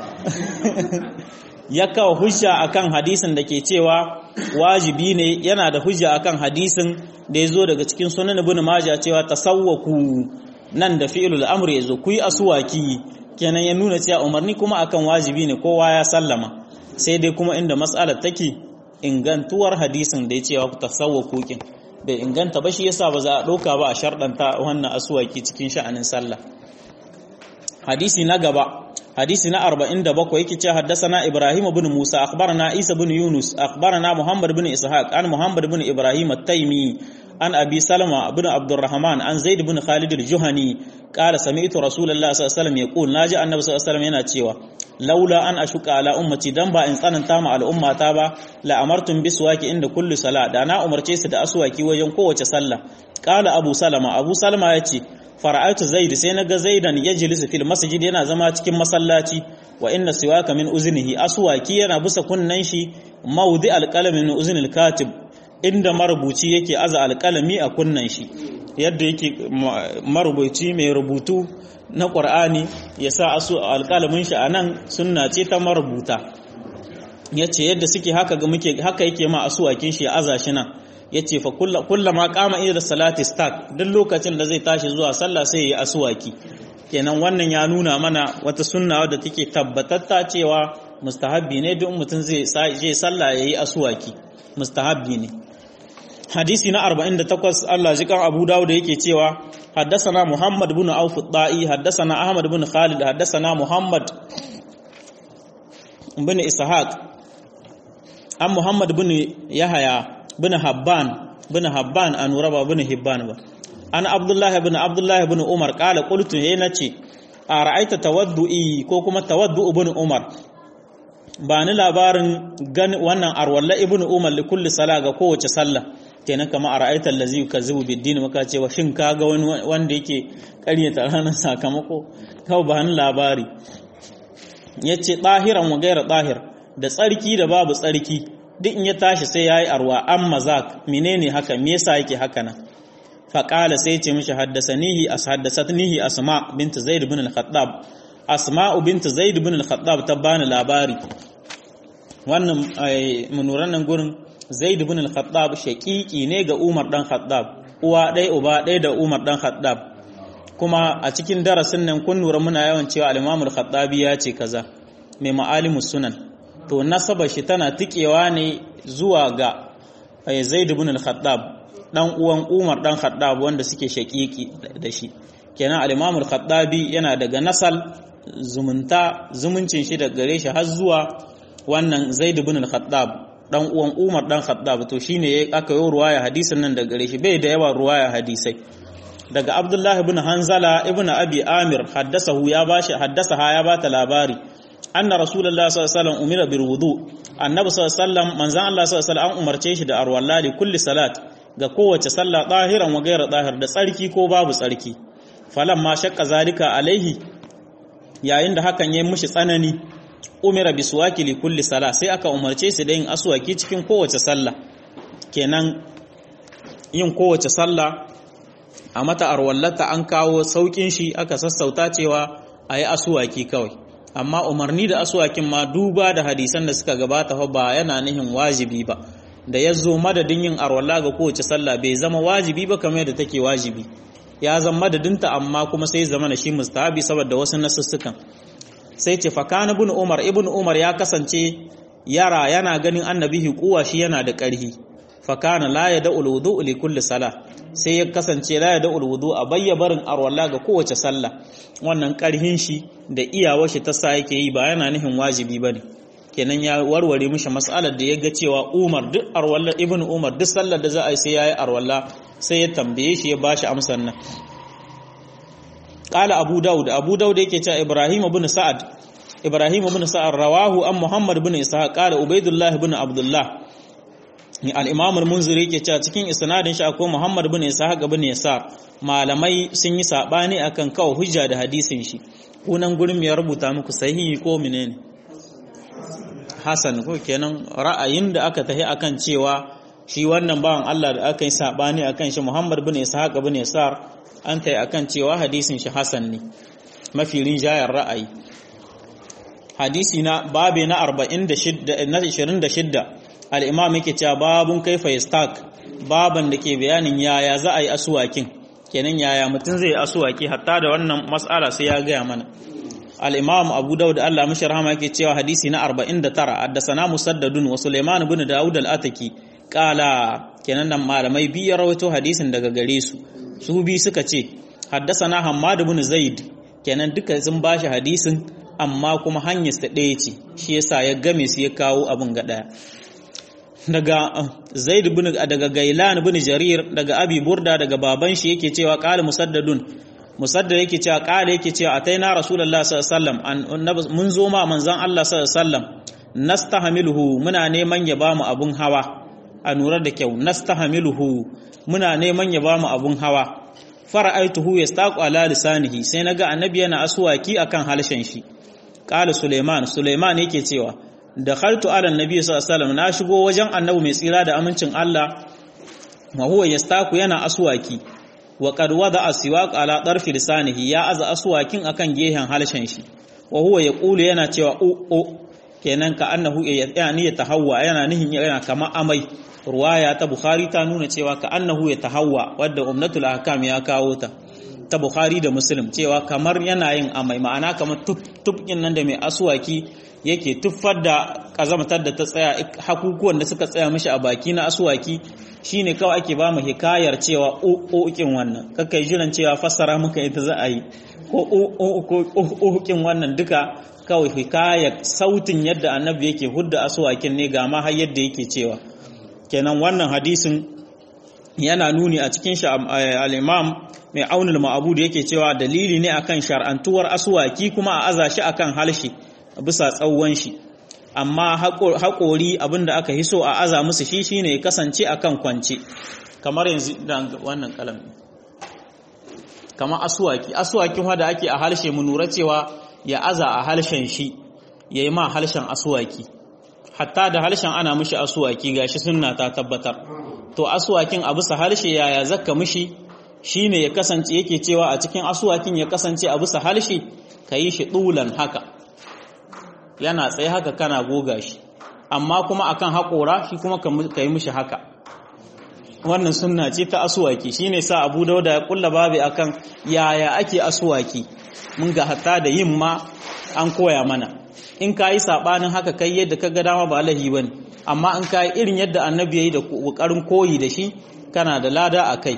Speaker 1: ya kawo hujja akan hadisin da ke cewa wajibi ne yana da hujja akan hadisin da ya zo daga cikin sunan ibn majah cewa tasawwaku nan da fi'ilul amr yazo ku yi aswaki kenan ya nuna cewa umarni kuma akan wajibi ne kowa ya sallama sai dai kuma inda mas'alar take ingantuwar hadisin da ya cewa ku tasawwaku kin bai inganta ba shi yasa ba za a ɗauka ba a sharɗanta wannan aswaki cikin sha'anin sallah hadisi na gaba hadisi na 47 yake ce haddasana Ibrahim ibn Musa akhbarana Isa ibn Yunus akhbarana Muhammad ibn Ishaq an Muhammad ibn Ibrahim at-Taymi an Abi Salama ibn Abdurrahman an Zaid ibn Khalid al-Juhani qala sami'tu Rasulullah sallallahu alaihi wasallam yaqul naji annabi sallallahu alaihi wasallam yana cewa laula an ashuka ala ummati dan ba in tsananta ma al'ummata ba la amartum biswaki inda kulli sala da na umarce su da aswaki wajen kowace sallah qala Abu Salama Abu Salama yace fara'aitu zaid sai naga zaidan yajlisu fil masjid yana zama cikin masallaci wa inna siwaka min uznihi aswaki yana busa kunnan shi mawdi alqalami min uznil katib inda marubuci yake aza alqalami a kunnan shi yadda yake marubuci mai rubutu na qur'ani ya sa asu alqalamin shi anan sunna ce ta marubuta yace yadda suke haka ga muke haka yake ma asuwakin shi ya aza shi nan ya ce fa kullama kama ida salati start duk lokacin da zai tashi zuwa sallah sai ya yi asuwaki kenan wannan ya nuna mana wata sunna wadda take tabbatatta cewa mustahabbi ne duk mutum zai je sallah ya yi asuwaki mustahabbi ne hadisi na 48 Allah ji kan Abu Dawud yake cewa حدثنا محمد بن عوف الطائي حدثنا أحمد بن خالد حدثنا محمد بن إسحاق عن محمد بن يحيى bin Habban bin Habban an raba bin Hibban ba an Abdullah bin Abdullah bin Umar kala qultu he nace a ra'aita tawaddu'i ko kuma tawaddu ibn Umar ba ni labarin gan wannan arwalla ibn Umar li kulli sala ga kowace sallah kenan kama a ra'aita allazi yukazzibu bid-din muka ce wa shin kaga wani wanda yake ƙaryata ranar sakamako kawai ba ni labari yace tahiran wa gaira tahir da tsarki da babu tsarki duk in ya tashi sai ya yi arwa an mazak menene haka me yasa yake haka nan faƙala sai ce mishi haddasanihi as haddasatnihi asma bint zaid ibn al-khattab asma bint zaid ibn al-khattab ta bani labari wannan munuran nan gurin zaid ibn al-khattab shaqiqi ne ga umar dan khattab uwa ɗaya uba ɗaya da umar dan khattab kuma a cikin darasin nan kun nura muna yawan cewa al-imam al-khattabi ya ce kaza mai ma'alimus sunan to nasabar shi tana tikewa ne zuwa ga Zaid ibn al-Khattab dan uwan Umar dan Khattab wanda suke shakiki da shi kenan al-Imam al-Khattabi yana daga nasal zumunta zumuncin shi daga gare shi har zuwa wannan Zaid ibn al-Khattab dan uwan Umar dan Khattab to shine aka yi ruwaya hadisin nan daga gare shi bai da yawa ruwaya hadisai daga Abdullah ibn Hanzala ibn Abi Amir haddasahu ya bashi haddasaha ya bata labari anna rasulullah sallallahu alaihi wasallam umira bil wudu annabi sallallahu alaihi wasallam manzan Allah sallallahu alaihi wasallam an umarce shi da arwalla li kulli salat ga kowace sallah tahiran wa ghayra tahir da tsarki ko babu tsarki ma shakka zalika alaihi yayin da hakan yayin mushi tsanani umira bi suwaki li kulli sala sai aka umarce shi da yin aswaki cikin kowace sallah kenan yin kowace sallah a mata arwallata an kawo saukin shi aka sassauta cewa ayi aswaki kawai amma umarni da aswakin ma duba da hadisan da suka gabata fa ba yana nihin wajibi ba da ya zo madadin yin arwala ga kowace sallah bai zama wajibi ba kamar yadda take wajibi ya zama madadinta amma kuma sai zama na shi mustahabi saboda wasu nasussukan sai ce fakana ibn umar ibn umar ya kasance yara yana ganin annabi kuwa shi yana da ƙarhi fakana la ya da'ul wudu li kulli sala sai ya kasance la ya da'ul wudu a bayya barin arwala ga kowace sallah wannan ƙarhin shi da iyawar shi ta sa yake yi ba yana nihin wajibi bane kenan ya warware mishi mas'alar da ya ga cewa Umar duk arwalla ibn Umar duk sallar da za a yi sai yayi arwalla sai ya tambaye shi ya bashi amsar nan qala Abu Dawud Abu Dawud yake cewa Ibrahim ibn Sa'ad Ibrahim ibn Sa'ad rawahu an Muhammad ibn Ishaq qala Ubaidullah ibn Abdullah al-imam al-munziri yake cewa cikin isnadin shi akwai muhammad bin ishaq bin yasar malamai sun yi sabani akan kawo hujja da hadisin shi kunan gurin ya rubuta muku sahihi ko menene hasan ko kenan ra'ayin da aka tahi akan cewa shi wannan bawan Allah da aka yi sabani akan shi muhammad bin ishaq bin yasar an tayi akan cewa hadisin shi hasan ne mafi rinjayar ra'ayi hadisi na babe na 46 na 26 al-imam yake cewa babun kaifa yastak baban da ke bayanin yaya za a yi asuwakin kenan yaya mutum zai asuwaki hatta da wannan mas'ala sai ya gaya mana al-imam abu daud Allah mashi rahama yake cewa hadisi na 49 haddasana musaddadun wa sulaiman ibn daud al-ataki qala kenan nan malamai biyu rawaito hadisin daga gare su su bi suka ce haddasana hammad ibn zaid kenan duka sun bashi hadisin amma kuma hanyar ta ɗaya ce shi yasa ya game su ya kawo abin ga ɗaya daga zaid bin daga gailan bin jarir daga abi burda daga baban shi yake cewa qala musaddadun musaddad yake cewa qala yake cewa ataina rasulullahi sallallahu alaihi wasallam mun zo ma manzon Allah sallallahu alaihi wasallam nastahmiluhu muna neman ya bamu abun hawa a nura da kyau nastahmiluhu muna neman ya bamu abun hawa fara'aituhu yastaqu ala lisanihi sai naga annabi yana aswaki akan halshen shi qala suleiman suleiman yake cewa dakhaltu ala annabi sallallahu alaihi wasallam na shigo wajen annabi mai tsira da amincin Allah wa huwa yastaqu yana aswaki wa qad wada aswaq ala darfi lisanihi ya aza aswakin akan gehen halshen shi wa huwa yaqulu yana cewa u u kenan ka annahu yani ya tahawwa yana nihin yana kama amai ruwaya ta bukhari ta nuna cewa ka annahu ya tahawwa wadda umnatul ahkam ya kawo ta ta bukhari da muslim cewa kamar yana yin amai ma'ana kamar tufkin nan da mai aswaki yake tuffar da kazamatar da ta tsaya hakukuwan da suka tsaya mishi a baki na aswaki shine kawai ake ba mu hikayar cewa ukin wannan kakai jiran cewa fassara muka ita za a yi ko ukin wannan duka kawai hikayar sautin yadda annabi yake hudda aswakin ne ga ma har yadda yake cewa kenan wannan hadisin yana nuni a cikin shi al-imam mai aunul ma'abud yake cewa dalili ne akan shar'antuwar aswaki kuma a aza shi akan halshi bisa tsawon shi amma haƙori abinda aka hiso a aza musu shi shine ya kasance akan kwance kamar yanzu da wannan kalam kamar aswaki aswakin wanda ake a halshe mu nura cewa ya aza a halshen shi yayi ma halshen aswaki hatta da halshen ana mishi aswaki gashi sunna ta tabbatar to aswakin a bisa halshe yaya zakka mishi shine ya kasance yake cewa a cikin aswakin ya kasance a bisa halshe kayi shi dulan haka yana tsaye haka kana goga shi amma kuma akan haƙora shi kuma ka yi mishi haka wannan sunna ce ta asuwaki shine sa Abu Dauda ya kulla babu akan yaya ake asuwaki mun ga hatta da yin ma an koya mana in ka yi sabanin haka kai yadda ka ga dama ba lahi bane amma in ka yi irin yadda annabi yayi da kokarin koyi da shi kana da lada a kai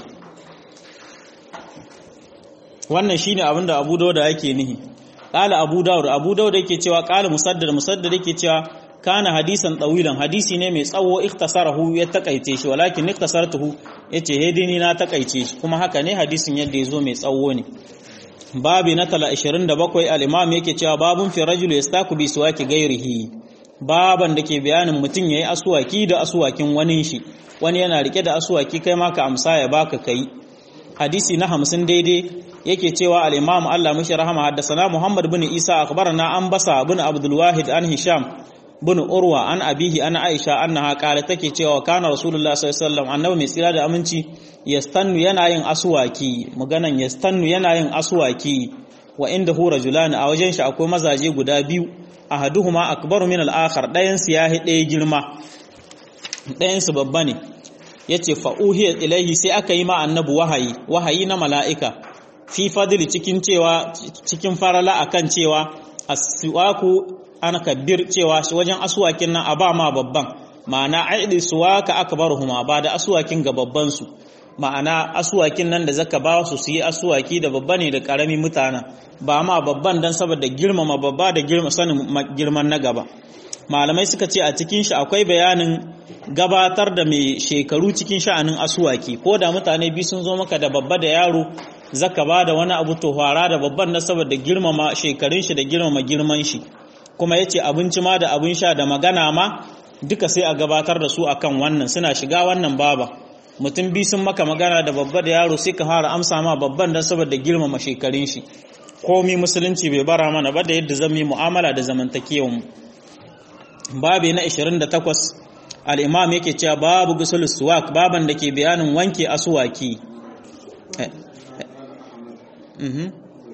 Speaker 1: wannan shine abin da Abu Dauda yake nihi qala Abu Dawud Abu Dawud yake cewa qala Musaddad Musaddad yake cewa kana hadisan tawilan hadisi ne mai tsawo ikhtasarahu ya takaice shi walakin ikhtasartuhu yace hedini na takaice shi kuma haka ne hadisin yadda yazo mai tsawo ne babi na 27 al-imam yake cewa babun fi rajul yastaku bi suwaki gairihi baban da ke bayanin mutum yayi aswaki da aswakin wani shi wani yana rike da aswaki kai ma ka amsa ya baka kai hadisi na 50 daidai yake cewa al-imam Allah mishi rahama haddathana Muhammad bin Isa akhbarana an basa bin Abdul Wahid an Hisham bin Urwa an abihi an Aisha annaha qala take cewa kana Rasulullah sallallahu alaihi wasallam annabi mai tsira da aminci yastannu yana yin aswaki maganan yastannu yana yin aswaki wa inda hu rajulan a wajen shi akwai mazaje guda biyu ahaduhuma akbaru min al-akhar dayan su yahi daya girma dayan su babba ne yace fa uhiya ilaihi sai aka yi ma annabi wahayi wahayi na mala'ika fi fadli cikin cewa cikin farala akan cewa aswaku ana kabbir cewa wajen aswakin nan a ba ma babban ma'ana aidi suwaka akbaruhuma ba da aswakin ga babban su ma'ana aswakin nan da zaka ba su su yi aswaki da babba ne da karami mutana ba ma babban dan saboda girmama babba da girma sanin girman na gaba malamai suka ce a cikin shi akwai bayanin gabatar da mai shekaru cikin sha'anin aswaki ko da mutane biyu sun zo maka da babba da yaro zaka ba da wani abu to fara da babban na saboda girmama shekarun shi da girmama girman shi kuma yace abinci ma da abin sha da magana ma duka sai a gabatar da su akan wannan suna shiga wannan baba mutum bi sun maka magana da babba da yaro sai ka fara amsa ma babban dan saboda girmama shekarun shi komi musulunci bai bara mana ba da yadda zan yi mu'amala da zamantakewan mu babi na 28 al-imam yake cewa babu gusul suwak baban da ke bayanin wanke asuwaki mhm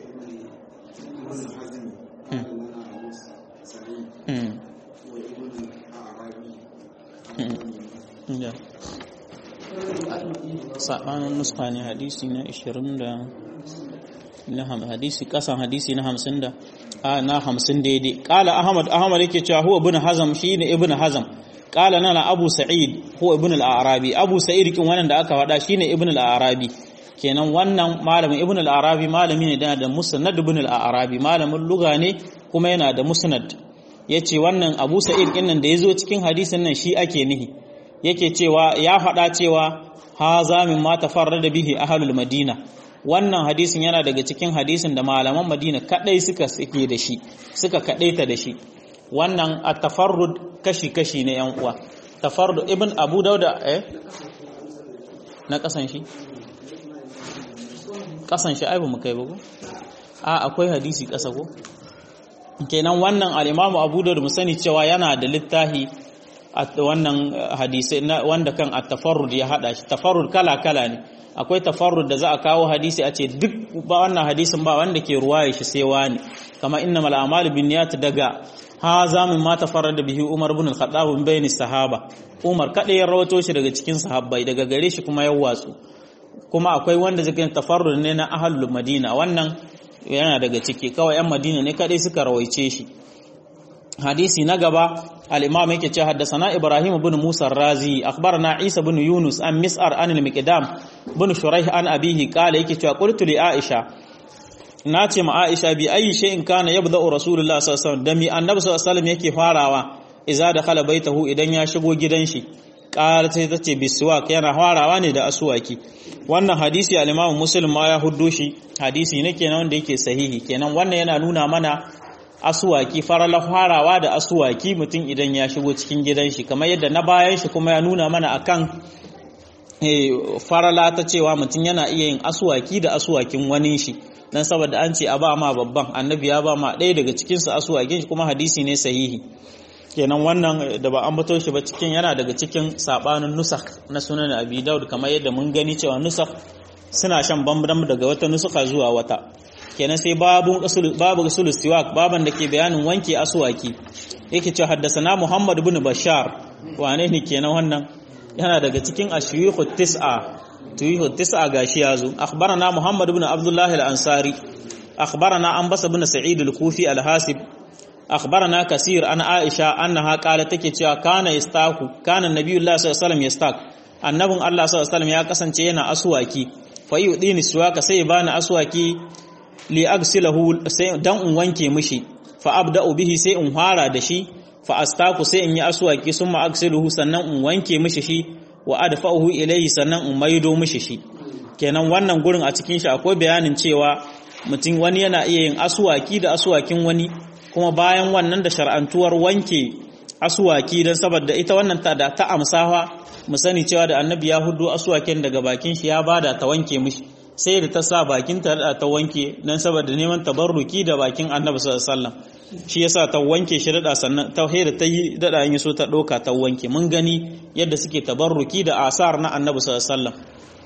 Speaker 1: saɓanin nuska ne hadisi na 20 da na hadisi kasan hadisi na 50 da a na 50 daidai kala ahmad ahmad yake cewa huwa ibn hazam shine ibn hazam kala nana abu sa'id huwa ibn al-arabi abu sa'id kin wannan da aka faɗa shine ibn al-arabi kenan wannan malamin ibn al-arabi malami ne da musnad ibn al-arabi malamin lugha ne kuma yana da musnad yace wannan abu sa'id din nan da yazo cikin hadisin nan shi ake nihi yake cewa ya faɗa cewa haza min ma tafarrada bihi ahlul madina wannan hadisin yana daga cikin hadisin da malaman madina kadai suka suke da shi suka kadaita da shi wannan at-tafarrud kashi-kashi ne yan uwa tafarrud ibn abu dauda eh na kasan shi kasan shi ai ba mu kai ba ko a akwai hadisi kasa ko kenan wannan al-imamu abu dauda mu sani cewa yana da littafi wannan hadisi wanda kan at-tafarrud ya hada shi tafarrud kala-kala ne akwai tafarrud da za a kawo hadisi a ce duk ba wannan hadisin ba wanda ke ruwaye shi sai wani kama innamal a'malu binniyat daga haza min ma tafarrada bihi Umar ibn al-Khattab min bayni sahaba Umar kada ya rawato shi daga cikin sahabbai daga gare shi kuma ya watsu kuma akwai wanda zai tafarrud ne na ahlul Madina wannan yana daga ciki kawai yan Madina ne kadai suka rawaice shi hadisi na gaba al-imam yake ce haddathana Ibrahim ibn Musa ar-Razi akhbarana Isa ibn Yunus an Mis'ar an al-Miqdam ibn Shuraih an abihi qala yake cewa qultu li Aisha na ce ma Aisha bi ayi shay'in kana yabda'u Rasulullah sallallahu alaihi wasallam da mi annabi sallallahu alaihi wasallam yake farawa idza dakhala baitahu idan ya shigo gidan shi qala sai tace biswak yana farawa ne da aswaki wannan hadisi al-Imam Muslim ma ya huddo shi hadisi ne kenan wanda yake sahihi kenan wannan yana nuna mana aswaki farala farawa da aswaki mutum idan ya shigo cikin gidan shi kamar yadda na bayan shi kuma ya nuna mana akan farala ta cewa mutum yana iya yin aswaki da aswakin wani shi dan saboda an ce a ba ma babban annabi ya ba ma ɗaya daga cikinsu asuwakin shi kuma hadisi ne sahihi kenan wannan da ba an bato shi ba cikin yana daga cikin sabanin nusak na sunan abi daud kamar yadda mun gani cewa nusak suna shan bambam daga wata nusuka zuwa wata kenan sai babu babu usul siwak baban da ke bayanin wanke asuwaki yake cewa haddasana muhammad ibn bashar wane ne kenan wannan yana daga cikin ashiyukhu tis'a tuyihu tis'a gashi yazo akhbarana muhammad ibn abdullah al-ansari akhbarana anbas ibn sa'id al-kufi al-hasib akhbarana kasir an aisha annaha qalat take cewa kana yastaku kana nabiyullah sallallahu alaihi wasallam yastak annabin allah sallallahu alaihi wasallam ya kasance yana aswaki fa yudini suwaka sai bani aswaki li agsilahu sai dan in wanke mishi fa abda'u bihi sai in fara da shi fa astaku sai in yi aswaki summa agsiluhu sannan in wanke mishi shi wa adfa'uhu ilayhi sannan in maido mishi shi kenan wannan gurin a cikin shi akwai bayanin cewa mutum wani yana iya yin aswaki da aswakin wani kuma bayan wannan da shar'antuwar wanke aswaki don saboda ita wannan ta da ta amsawa mu sani cewa da annabi ya hudu aswakin daga bakin shi ya bada ta wanke mishi sai da ta sa bakin ta da ta wanke don saboda neman tabarruki da bakin annabi sallallahu alaihi wasallam shi yasa ta wanke shi da sannan ta da ta yi dada yin so ta doka ta wanke mun gani yadda suke tabarruki da asar na annabi sallallahu alaihi wasallam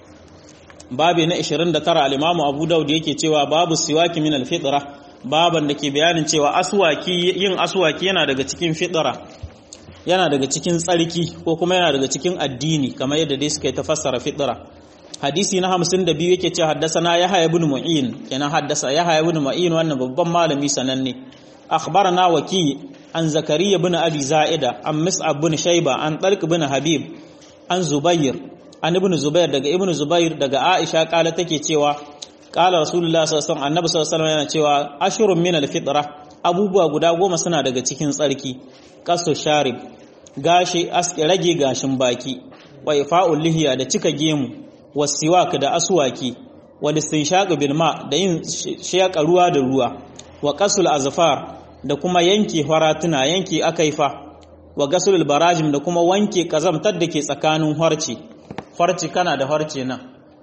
Speaker 1: babi na 29 al-imamu abu daud yake cewa babu siwaki min al-fitra baban da ke bayanin cewa aswaki yin aswaki yana daga cikin fitra yana daga cikin tsarki ko kuma yana daga cikin addini kamar yadda dai suka yi tafassara fitra hadisi na 52 yake cewa haddasana yahya ibn mu'in kenan haddasa yahya ibn mu'in wannan babban malami sananne akhbarana waki an zakariya ibn ali za'ida an mis'ab ibn shayba an talq ibn habib an zubair an ibn zubair daga ibn zubair daga aisha kala take cewa kala rasulullah sallallahu alaihi wasallam annabi sallallahu alaihi wasallam yana cewa ashrun min al-fitra abubuwa guda goma suna daga cikin tsarki kasu sharib gashi rage gashin baki wa ifa'ul lihiya da cika gemu wasiwak da aswaki wal istinshaq bil ma da yin shaka ruwa da ruwa wa qasul azfar da kuma yanke faratuna yanke akaifa wa gasulul barajim da kuma wanke kazamtar da ke tsakanin harci harci kana da harce nan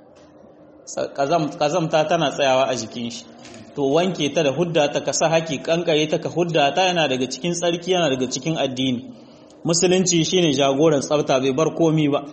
Speaker 1: kazamta tana tsayawa a jikin shi to wanke ta da hudda ta kasa haki kankare ta ka hudda ta yana daga cikin tsarki yana daga cikin addini musulunci shine jagoran tsafta bai bar komi ba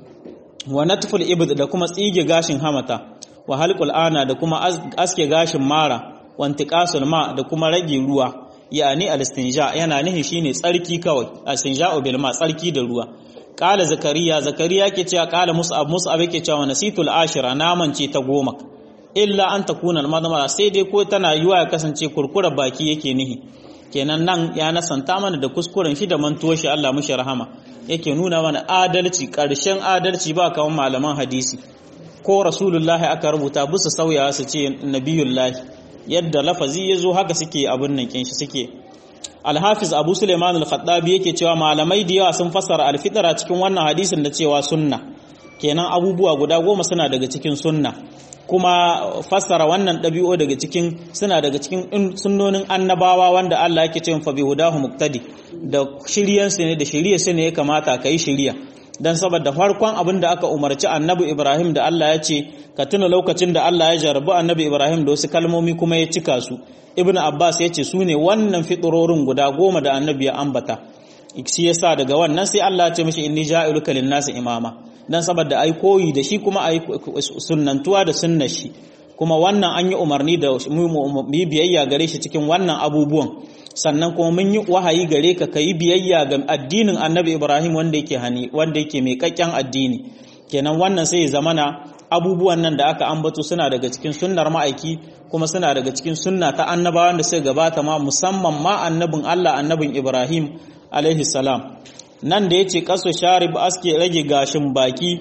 Speaker 1: wa natful ibd da kuma tsige gashin hamata wa halqul ana da kuma aske gashin mara wa intiqasul ma da kuma rage ruwa yani al-istinja yana nihi shine tsarki kawai al-istinja'u bil ma tsarki da ruwa qala zakariya zakariya ke cewa qala mus'ab mus'ab yake cewa nasitul ashira naman ce ta goma illa an takuna al-madmara sai dai ko tana yiwa ya kasance kurkura baki yake nihi kenan nan ya nasanta mana da kuskuren shi da mantuwar shi Allah mushi rahama yake nuna mana adalci ƙarshen adalci ba kamar malaman hadisi ko rasulullahi aka rubuta bisa sauyawa su ce nabiyullahi yadda lafazi ya zo haka suke abin nan kin shi suke alhafiz abu suleiman al-khattabi yake cewa malamai da yawa sun fassara alfitara cikin wannan hadisin da cewa sunna kenan abubuwa guda goma suna daga cikin sunna kuma fassara wannan ɗabi'o daga cikin suna daga cikin sunnonin annabawa wanda Allah yake cewa fa bihudahu muqtadi da shiryansu ne da shiryarsu ne ya kamata kai shiriya dan saboda farkon abin da aka umarci annabi Ibrahim da Allah ya ce ka tuna lokacin da Allah ya jarabu annabi Ibrahim da wasu kalmomi kuma ya cika su Ibn Abbas ya ce su ne wannan fiturorin guda goma da annabi ya ambata shi yasa daga wannan sai Allah ya ce mishi inni ja'iluka lin-nasi imama dan saboda ai koyi da shi kuma ai sunnantuwa da sunnar shi kuma wannan an yi umarni da mu biyayya gare shi cikin wannan abubuwan sannan kuma mun yi wahayi gare ka kai biyayya ga addinin Annabi Ibrahim wanda yake hani wanda yake mai kakken addini kenan wannan sai zamana abubuwan nan da aka ambato suna daga cikin sunnar ma'aiki kuma suna daga cikin sunna ta annabawan da suka gabata ma musamman ma annabin Allah annabin Ibrahim alaihi salam nan da yace kaso sharib aske rage gashin baki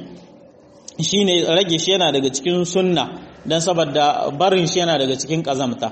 Speaker 1: shine rage shi yana daga cikin sunna dan saboda barin shi yana daga cikin kazamta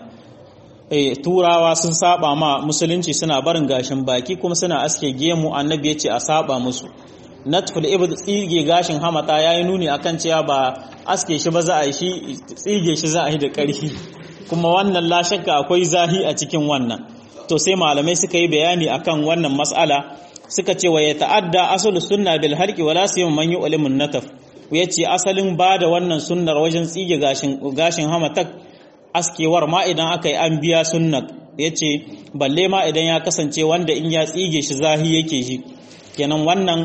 Speaker 1: eh turawa sun saba ma musulunci suna barin gashin baki kuma suna aske gemu annabi yace a saba musu natful ibd tsige gashin hamata yayi nuni akan cewa ba aske shi ba za a yi shi tsige shi za a yi da ƙarfi kuma wannan la shakka akwai zahi a cikin wannan to sai malamai suka yi bayani akan wannan mas'ala suka ce wa ya ta'adda asalus sunna bil halqi wala siyam man yu'limun nataf yace asalin bada wannan sunnar wajen tsige gashin gashin hamatak askewar ma idan aka yi an biya sunnar yace balle ma idan ya kasance wanda in ya tsige shi zahi yake shi kenan wannan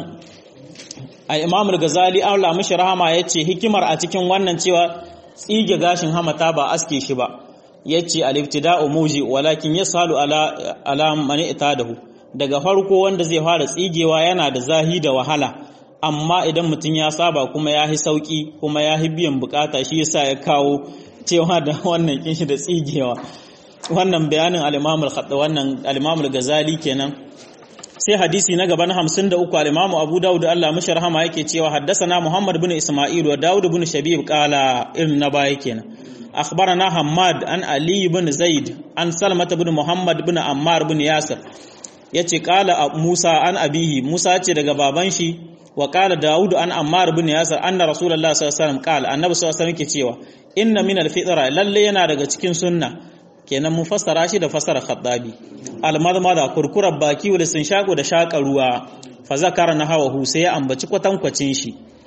Speaker 1: al-imam al-ghazali Allah mishi rahama yace hikimar a cikin wannan cewa tsige gashin hamata ba aske shi ba yace al-ibtida'u muji walakin yasalu ala ala man itadahu daga farko wanda zai fara tsigewa yana da zahi da wahala amma idan mutum ya saba kuma ya yi sauki kuma ya yi biyan bukata shi yasa ya kawo cewa da wannan kinshi da tsigewa wannan bayanin al-imam al wannan al-imam al-ghazali kenan sai hadisi na gaban 53 al-imam abu daud Allah mashi rahama yake cewa haddasana muhammad bin isma'il wa daud bin shabib qala irin na baya kenan akhbarana hammad an ali bin zaid an salmah bin muhammad bin ammar bin yasir yace qala musa an abihi musa ce daga baban shi wa qala daud an ammar bin yasir anna rasulullahi sallallahu alaihi wasallam qala annabi sallallahu alaihi wasallam yake cewa inna min al-fitra lalle yana daga cikin sunna kenan mun fassara shi da fassara khaddabi almadmada kurkurar baki wal shaƙo da shaƙa ruwa fa zakara na hawa sai ya ambaci kwatankwacin shi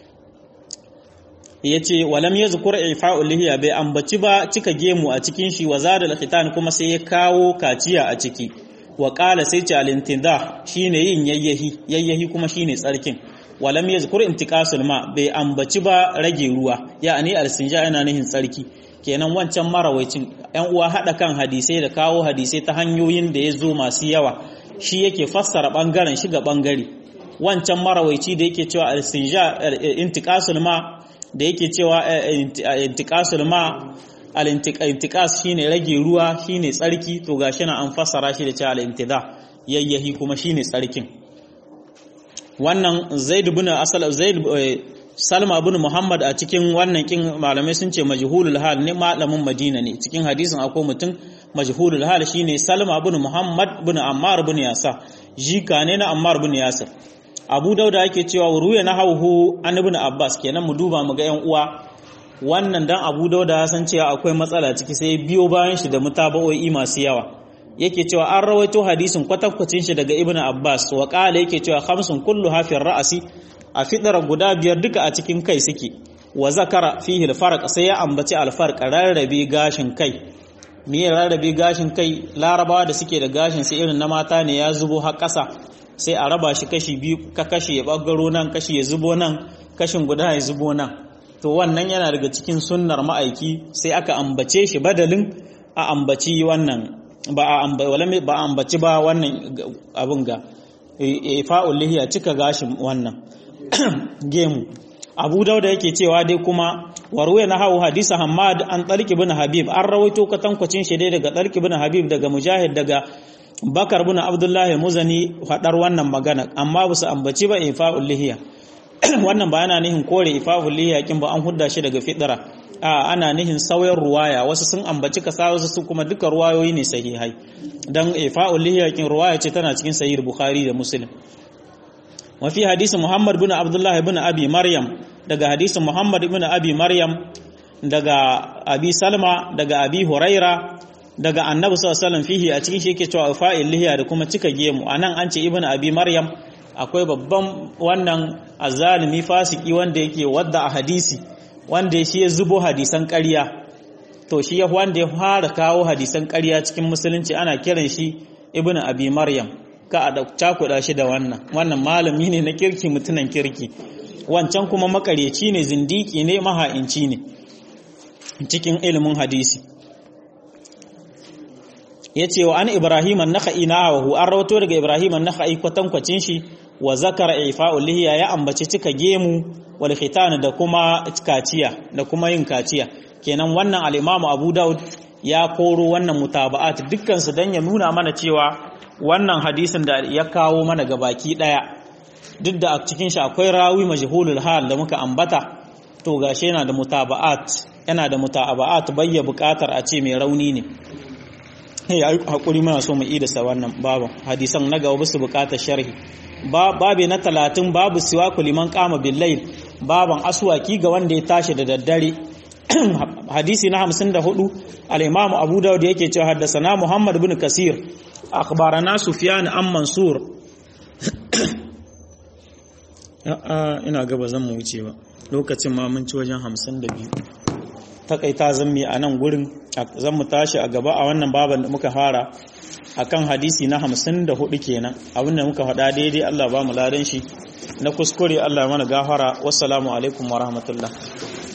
Speaker 1: yace walam yazkur ifa'u lihiya bai ambaci ba cika gemu a cikin shi wa zadal khitan kuma sai ya kawo kaciya a ciki wa qala sai ce al-intinda shine yin yayyahi yayyahi kuma shine tsarkin walam yazkur intiqasul ma bai ambaci ba rage ruwa ya'ani al-sinja yana nihin tsarki kenan wancan marawaicin ‘yan uwa haɗa kan hadisai da kawo hadisai ta hanyoyin da ya zo masu yawa shi yake fassara ɓangaren shi ga ɓangare wancan marawaici da yake cewa al-sinja intiqasul ma da yake cewa intiqasul ma al-intiqas shine rage ruwa shine tsarki to gashi na an fassara shi da cewa al-intida yayyahi kuma shine tsarkin wannan zaid ibn asal zaid Salma bin Muhammad a cikin wannan kin malamai sun ce majhulul hal ne malamin Madina ne cikin hadisin akwai mutum majhulul hal shine Salma bin Muhammad bin Ammar bin Yasa jika ne na Ammar bin Yasir Abu Dauda yake cewa ruya na hauhu an ibn Abbas kenan mu duba mu ga yan uwa wannan dan Abu Dauda ya san cewa akwai matsala ciki sai biyo bayan shi da mutaba'o'i masu yawa yake cewa an rawaito hadisin kwatankwacin shi daga ibnu abbas wa qala yake cewa khamsun kullu hafin ra'asi a fidara guda biyar duka a cikin kai suke wa zakara fihi al sai ya ambaci al-farq rarrabe gashin kai me ya rarrabe gashin kai larabawa da suke da gashin sai irin na mata ne ya zubo har ƙasa sai a raba shi kashi biyu ka kashi ya bagaro nan kashi ya zubo nan kashin guda ya zubo nan to wannan yana daga cikin sunnar ma'aiki sai aka ambace shi badalin a ambaci wannan ba a ambaci ba wannan abin ga ifa'ul lihiya cika gashin wannan gemu abu dauda yake cewa dai kuma warwe na hau hadisa hamad an talki bin habib an rawaito katankwacin shi dai daga talki bin habib daga mujahid daga bakar bin abdullahi muzani faɗar wannan magana amma ba su ambaci ba ifa'ul lihiya wannan ba yana nihin kore ifa'ul lihiya kin ba an hudda shi daga fidira a ana nihin sauyan ruwaya wasu sun ambaci kasa wasu su kuma duka ruwayoyi ne sahihai dan ifa'ul lihiya kin ruwaya ce tana cikin sahih bukhari da muslim wa fi hadisi muhammad bin abdullahi bin abi maryam daga hadisi muhammad bin abi maryam daga abi salma daga abi huraira daga annabi sallallahu alaihi wasallam fihi a cikin shi yake cewa fa'il lihiya da kuma cika gemu anan an ce ibnu abi maryam akwai babban wannan azalimi fasiki wanda yake wadda a hadisi wanda shi ya zubo hadisan ƙarya to shi ya wanda ya fara kawo hadisan ƙarya cikin musulunci ana kiran shi ibnu abi maryam ka a cakuɗa shi da wannan wannan malami ne na kirki mutunan kirki wancan kuma makareci ne zindiki ne maha'inci ne cikin ilimin hadisi ya ce wa an ibrahim an-nakhai na hawahu an rawato daga ibrahim an-nakhai kwatankwacin shi wa zakara ifa'ul lihiya ya ambaci cika gemu wal khitan da kuma kaciya da kuma yin kaciya kenan wannan al-imam abu daud ya koro wannan mutaba'at dukkan su dan ya nuna mana cewa wannan hadisin da ya kawo mana gabaki daya duk da a cikin shi akwai rawi majhulul hal da muka ambata to gashi yana da mutaba'at yana da mutaba'at bayya bukatar a ce mai rauni ne ya hakuri muna so mu idasa wannan babu hadisan na gaba su bukatar sharhi babu na talatin babu siwaku liman kama billayl baban aswaki ga wanda ya tashi da daddare hadisi na 54 al-imam abu dawud yake cewa haddathana muhammad ibn kasir akhbarana sufyan an mansur ina gaba zan mu wuce ba lokacin ma mun ci wajen 52 takaita zan mi a nan gurin zan mu tashi a gaba a wannan baban da muka fara akan hadisi na 54 kenan abinda muka faɗa daidai Allah ba mu ladan shi na kuskure Allah mana gafara wassalamu alaikum wa rahmatullah